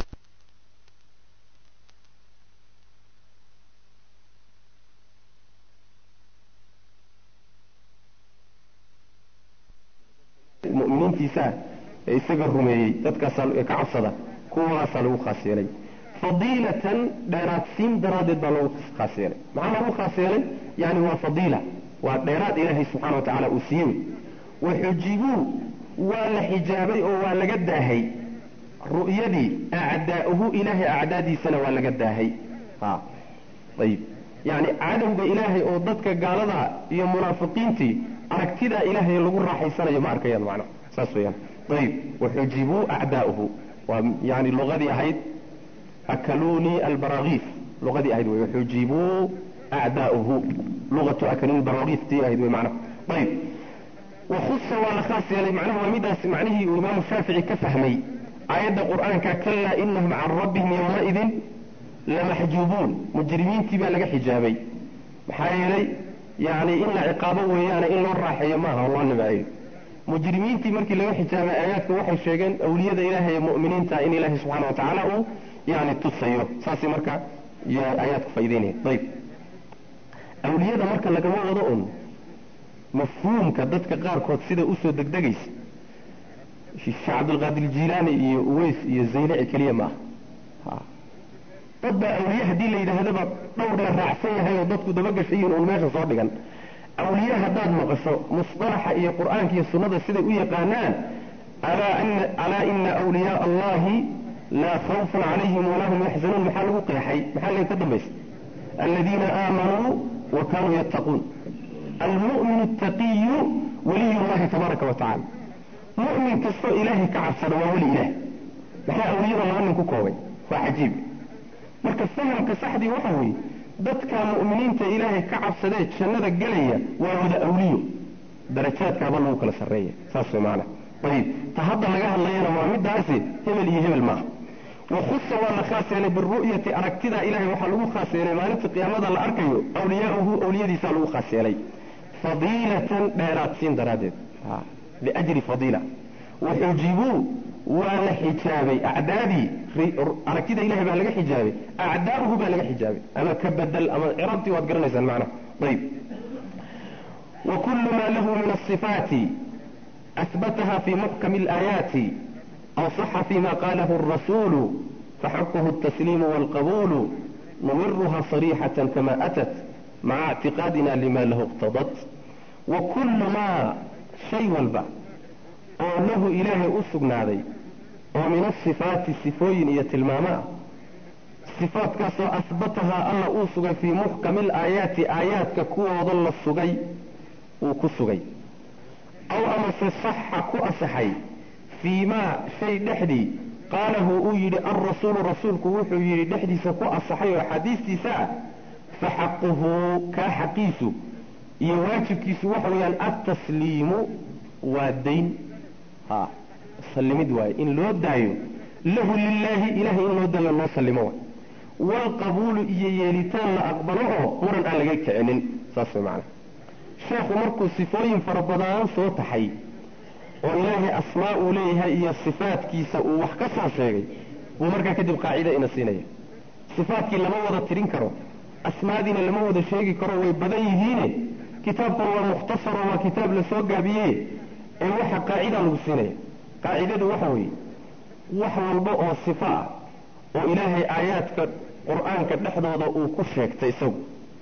A: muminiintiisaa ee isaga rumeeyey dadkaasaa ka cabsada kuwaasaa lagu khaas yeelay fadiilatan dheeraadsiin daraaddeed baa lagu khaas yeelay maxaa lagu khaas yeelay yani waa fadiila waa dheeraad ilaahay subxana wa tacaala uu siiyey waxujibuu waa la xijaabay oo waa laga daahay ru'yadii acdaa'uhu ilaahay acdaadiisana waa laga daahay ha ayib yani cadowga ilaahay oo dadka gaalada iyo munaafiqiintii aragtidaa ilaahay lagu raaxaysanayo ma arkayaan macna saas weeyaan ayib waxujibuu acdaa'uhu waa yani luqadii ahayd akaluunii albaragiif luqadii ahayd wey waxujibuu acdaa'uhu luqatu akaluuni albaragiif tii ahayd wey macna ayib wakhusa waa la khaas yeelay macnaha waa midaas macnihii uu imaamu shaafici ka fahmay
B: aayadda qur-aanka kalaa inahum can rabbihim yowmaidin lamaxjuubuun mujrimiintii baa laga xijaabay maxaa yeelay yani in la ciqaabo weeyaane in loo raaxeeyo maaha oo loo nimeeyo mujrimiintii markii laga xijaabay aayaadka waxay sheegeen awliyada ilaahay ee mu'miniinta in ilaahay subxana wa tacaala uu yani tusayo saasay marka aayaadku faa'ideynaya ayib awliyada marka lagama wado un mafhuumka dadka qaarkood sida usoo degdegaysa sheekh cabdulqaadir jilaani iyo uways iyo zaylaci keliya ma aha dad baa awliye haddii la yidhaahdaba dhowr la raacsan yahay oo dadku dabagashayiin uun meesha soo dhigan awliye haddaad maqasho musطalaxa iyo qur'aanka iyo sunnada siday u yaqaanaan alaa ina awliyaa allahi laa khawfun calayhim walaa hum yaxzanuun maxaa lagu qeexay maxaa laga ka dambaysa aladiina aamanuu wa kanuu yattaquun almu'min attaqiyu waliy llahi tabaaraka wa tacala mu'min kastoo ilaahay ka cabsada waa weli ilaah maxaa awliyada laba nin ku koobay waa cajiib marka fahamka saxdii waxa weeye dadka mu'miniinta ilaahay ka cabsadee jannada gelaya waa wada awliyo darajaadkaaba lagu kala sarreeya saas way maana ayib ta hadda laga hadlayana waa midaasi hebel iyo hebel maaha wakhusa waa la khaas yeelay biru'yati aragtida ilahay waxaa lagu khaas yeelay maalinta qiyaamada la arkayo awliyaauhu awliyadiisaa lagu khaas yeelay fadiilatan dheeraadsiin daraaddeed liajri fadiila waxujibuu waa la xijaabay acdaadii aragtida ilahay baa laga xijaabay acdaauhu baa laga xijaabay ama ka bedel ama cirabtii waad garanaysaan macnaha ayib wa kullu ma lahu min asifaati أثبتها في محكم الآيات أو صح فيما قاله الرسول فحقه التسليم والقبول نمرها صريحة كما أتت مع اعتقادنا لما له اقتضت وكل ما شيء والبع oo lahu ilaahay u sugnaaday oo min asifaati sifooyin iyo tilmaama sifaatkaasoo asbatahaa alla uu sugay fii muxkami alaayaati aayaadka kuwooda la sugay uu ku sugay aw amase saxa ku asaxay fii maa shay dhexdii qaalahu uu yidhi alrasuulu rasuulku wuxuu yidhi dhexdiisa ku asaxay oo xadiistiisa ah fa xaquhu kaa xaqiisu iyo waajibkiisu waxa weeyaan altasliimu waa dayn ha sallimid waaye in loo daayo lahu lilaahi ilahay in loo daayo loo sallimo waay waalqabuulu iyo yeelitaan la aqbalo oo muran aan laga kicinin saas way macana sheekhu markuu sifooyin fara badan soo taxay oo ilaahay asmaa uu leeyahay iyo sifaadkiisa uu wax ka soo sheegay buu markaa kadib qaacida ina siinaya sifaadkii lama wada tirin karo asmaadiina lama wada sheegi karo way badan yihiine kitaabkan waa mukhtasaro waa kitaab la soo gaabiye ee waxa qaacida lagu siinaya qaacidadu waxa weeye wax walba oo sifo ah oo ilaahay aayaadka qur-aanka dhexdooda uu ku sheegtay isagu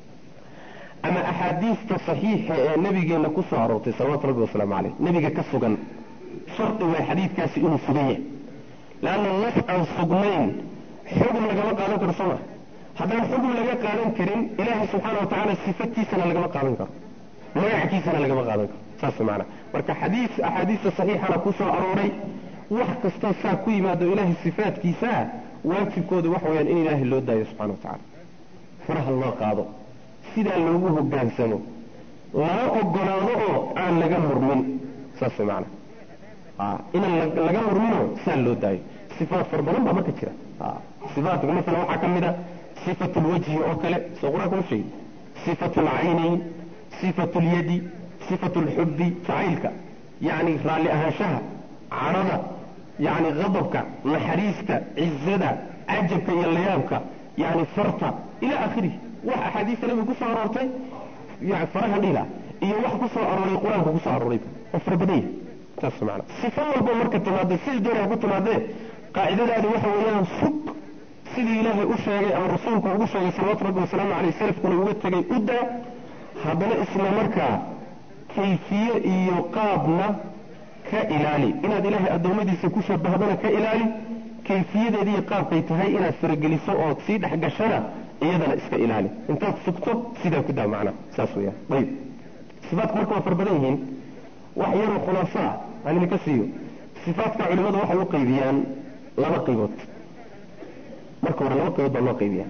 B: ama axaadiista saxiixa ee nabigeenna ku soo aroortay salawatu rabbi wasalaamu caleyh nebiga ka sugan shardi way xadiidkaasi inuu sugan yahay leanna nas aan sugnayn xugum lagama qaadan karo soo maa haddaan xugum laga qaadan karin ilaahay subxaana wa tacaala sifatiisana lagama qaadan karo magacakiisana lagama qaadan karo saas maanaa marka xadiis axaadiista saxiixana ku soo arooray wax kastoo saa ku yimaado ilaahay sifaadkiisaa waajibkooda waxa weyaan in ilaahay loo daayo subxana wa tacala faraha loo qaado sidaa loogu hogaansamo lana ogolaado oo aan laga murmin saas maana inaan laga murminoo saa loo daayo sifaat fara badan baa marka jira sifaatka masalan waxaa ka mid a sifatu lwajhi oo kale soo qur-aanka ma sheegi sifatu lcaynayn sifatu lyadi sifatu lxubbi jacaylka yacni raalli ahaanshaha cadhada yacni qadabka naxariista cizada cajabka iyo layaabka yani farta ila akhirihi wax axaadiista nabiga kusoo aroortay yani faraha dhila iyo wax kusoo arooray qur-aanka kusoo arooray oo fara badan yahay saas maana sifo walba marka timaadee sidii doonaa ku timaadee qaacidadaadi waxa weeyaan sug sidii ilaahay u sheegay ama rasuulku ugu sheegay salawatu rabbi wasalaamu caleyh salafkuna uga tegay u daa haddana isla markaa kayfiye iyo qaabna ka ilaali inaad ilaahay addoommadiisa ku shabahdana ka ilaali kayfiyadeedi iyo qaabkay tahay inaad farageliso ood sii dhex gashana iyadana iska ilaali intaad sugto sidaa ku daa macnaha saas weyaan ayib sifaatku marka waa fara badan yihiin wax yaroo khulaaso ah aan idinka siiyo sifaatka culimadu waxay u qaybiyaan laba qaybood marka hore laba qaybood baa loo qaybiyaa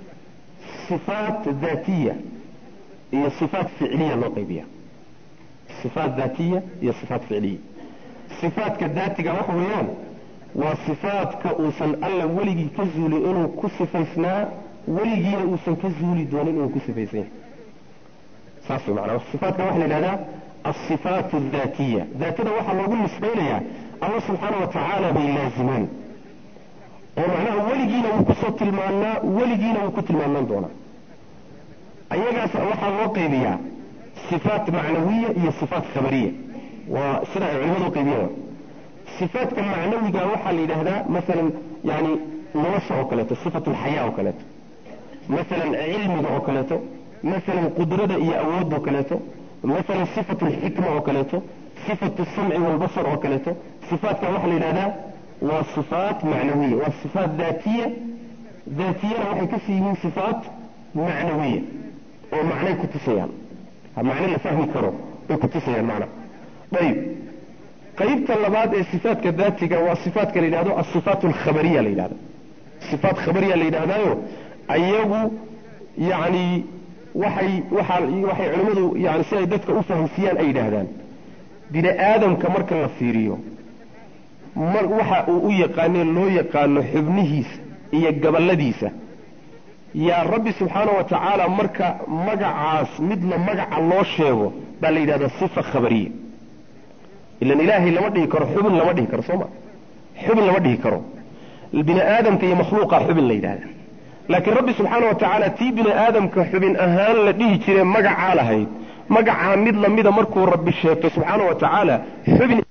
B: sifaat daatiya iyo sifaat ficliya loo qaybiya sifaat daatiya iyo sifaat ficliya sifaatka daatiga waxa weeyaan
A: waa sifaadka uusan alla weligii ka zuulin inuu ku sifaysnaa weligiina uusan ka zuuli doonin inuu ku sifaysan yahay saas way macnaa sifaadka waxaa la yidhahdaa alsifaat aldaatiya daatada waxaa loogu nisbaynayaa allah subxaana wa tacaala bay laazimaan oo macnaha weligiina wuu kusoo tilmaanaa weligiina wuu ku tilmaanaan doonaa ayagaas waxaa loo qaybiyaa sifaat macnawiya iyo sifaat khabariya waa sida ay culimadu qaybiyaan sifaadka macnawiga waxaa la yidhaahdaa masalan yani nolosha oo kaleeto sifatu lxayaa oo kaleeto masalan cilmiga oo kaleeto masalan qudrada iyo awoodda oo kaleeto masalan sifatu lxikma oo kaleeto sifatu samci walbasar oo kaleeto sifaadka waxaa la yidhahdaa waa sifaat macnawiya waa sifaat daatiya daatiyana waxay kasii yihiin sifaat macnawiya oo macnay ku tusayaan macne la fahmi karo bay ku tusayaan macna ayib qaybta labaad ee sifaatka daatiga waa sifaatka la yidhahdo asifaat alkhabariya la yidhahda sifaat khabariya la yidhahdaayo ayagu yani waxay waxa waxay culimmadu yani si ay dadka u fahamsiiyaan ay yidhaahdaan bini aadamka marka la fiiriyo mar waxa uu u yaqaanee loo yaqaano xubnihiisa iyo gabaladiisa yaa rabbi subxaana wa tacaala marka magacaas midna magaca loo sheego baa la yidhahdaa sifa khabariya ilan ilaahay lama dhihi karo xubin lama dhihi karo soo ma xubin lama dhihi karo bini aadamka iyo makhluuqa xubin la yidhahda laakiin rabbi subxaana wa tacaala tii bini aadamka xubin ahaan la dhihi jire magacaa lahayd magacaa mid lamida markuu rabbi sheegto subxaana wa tacaala xubin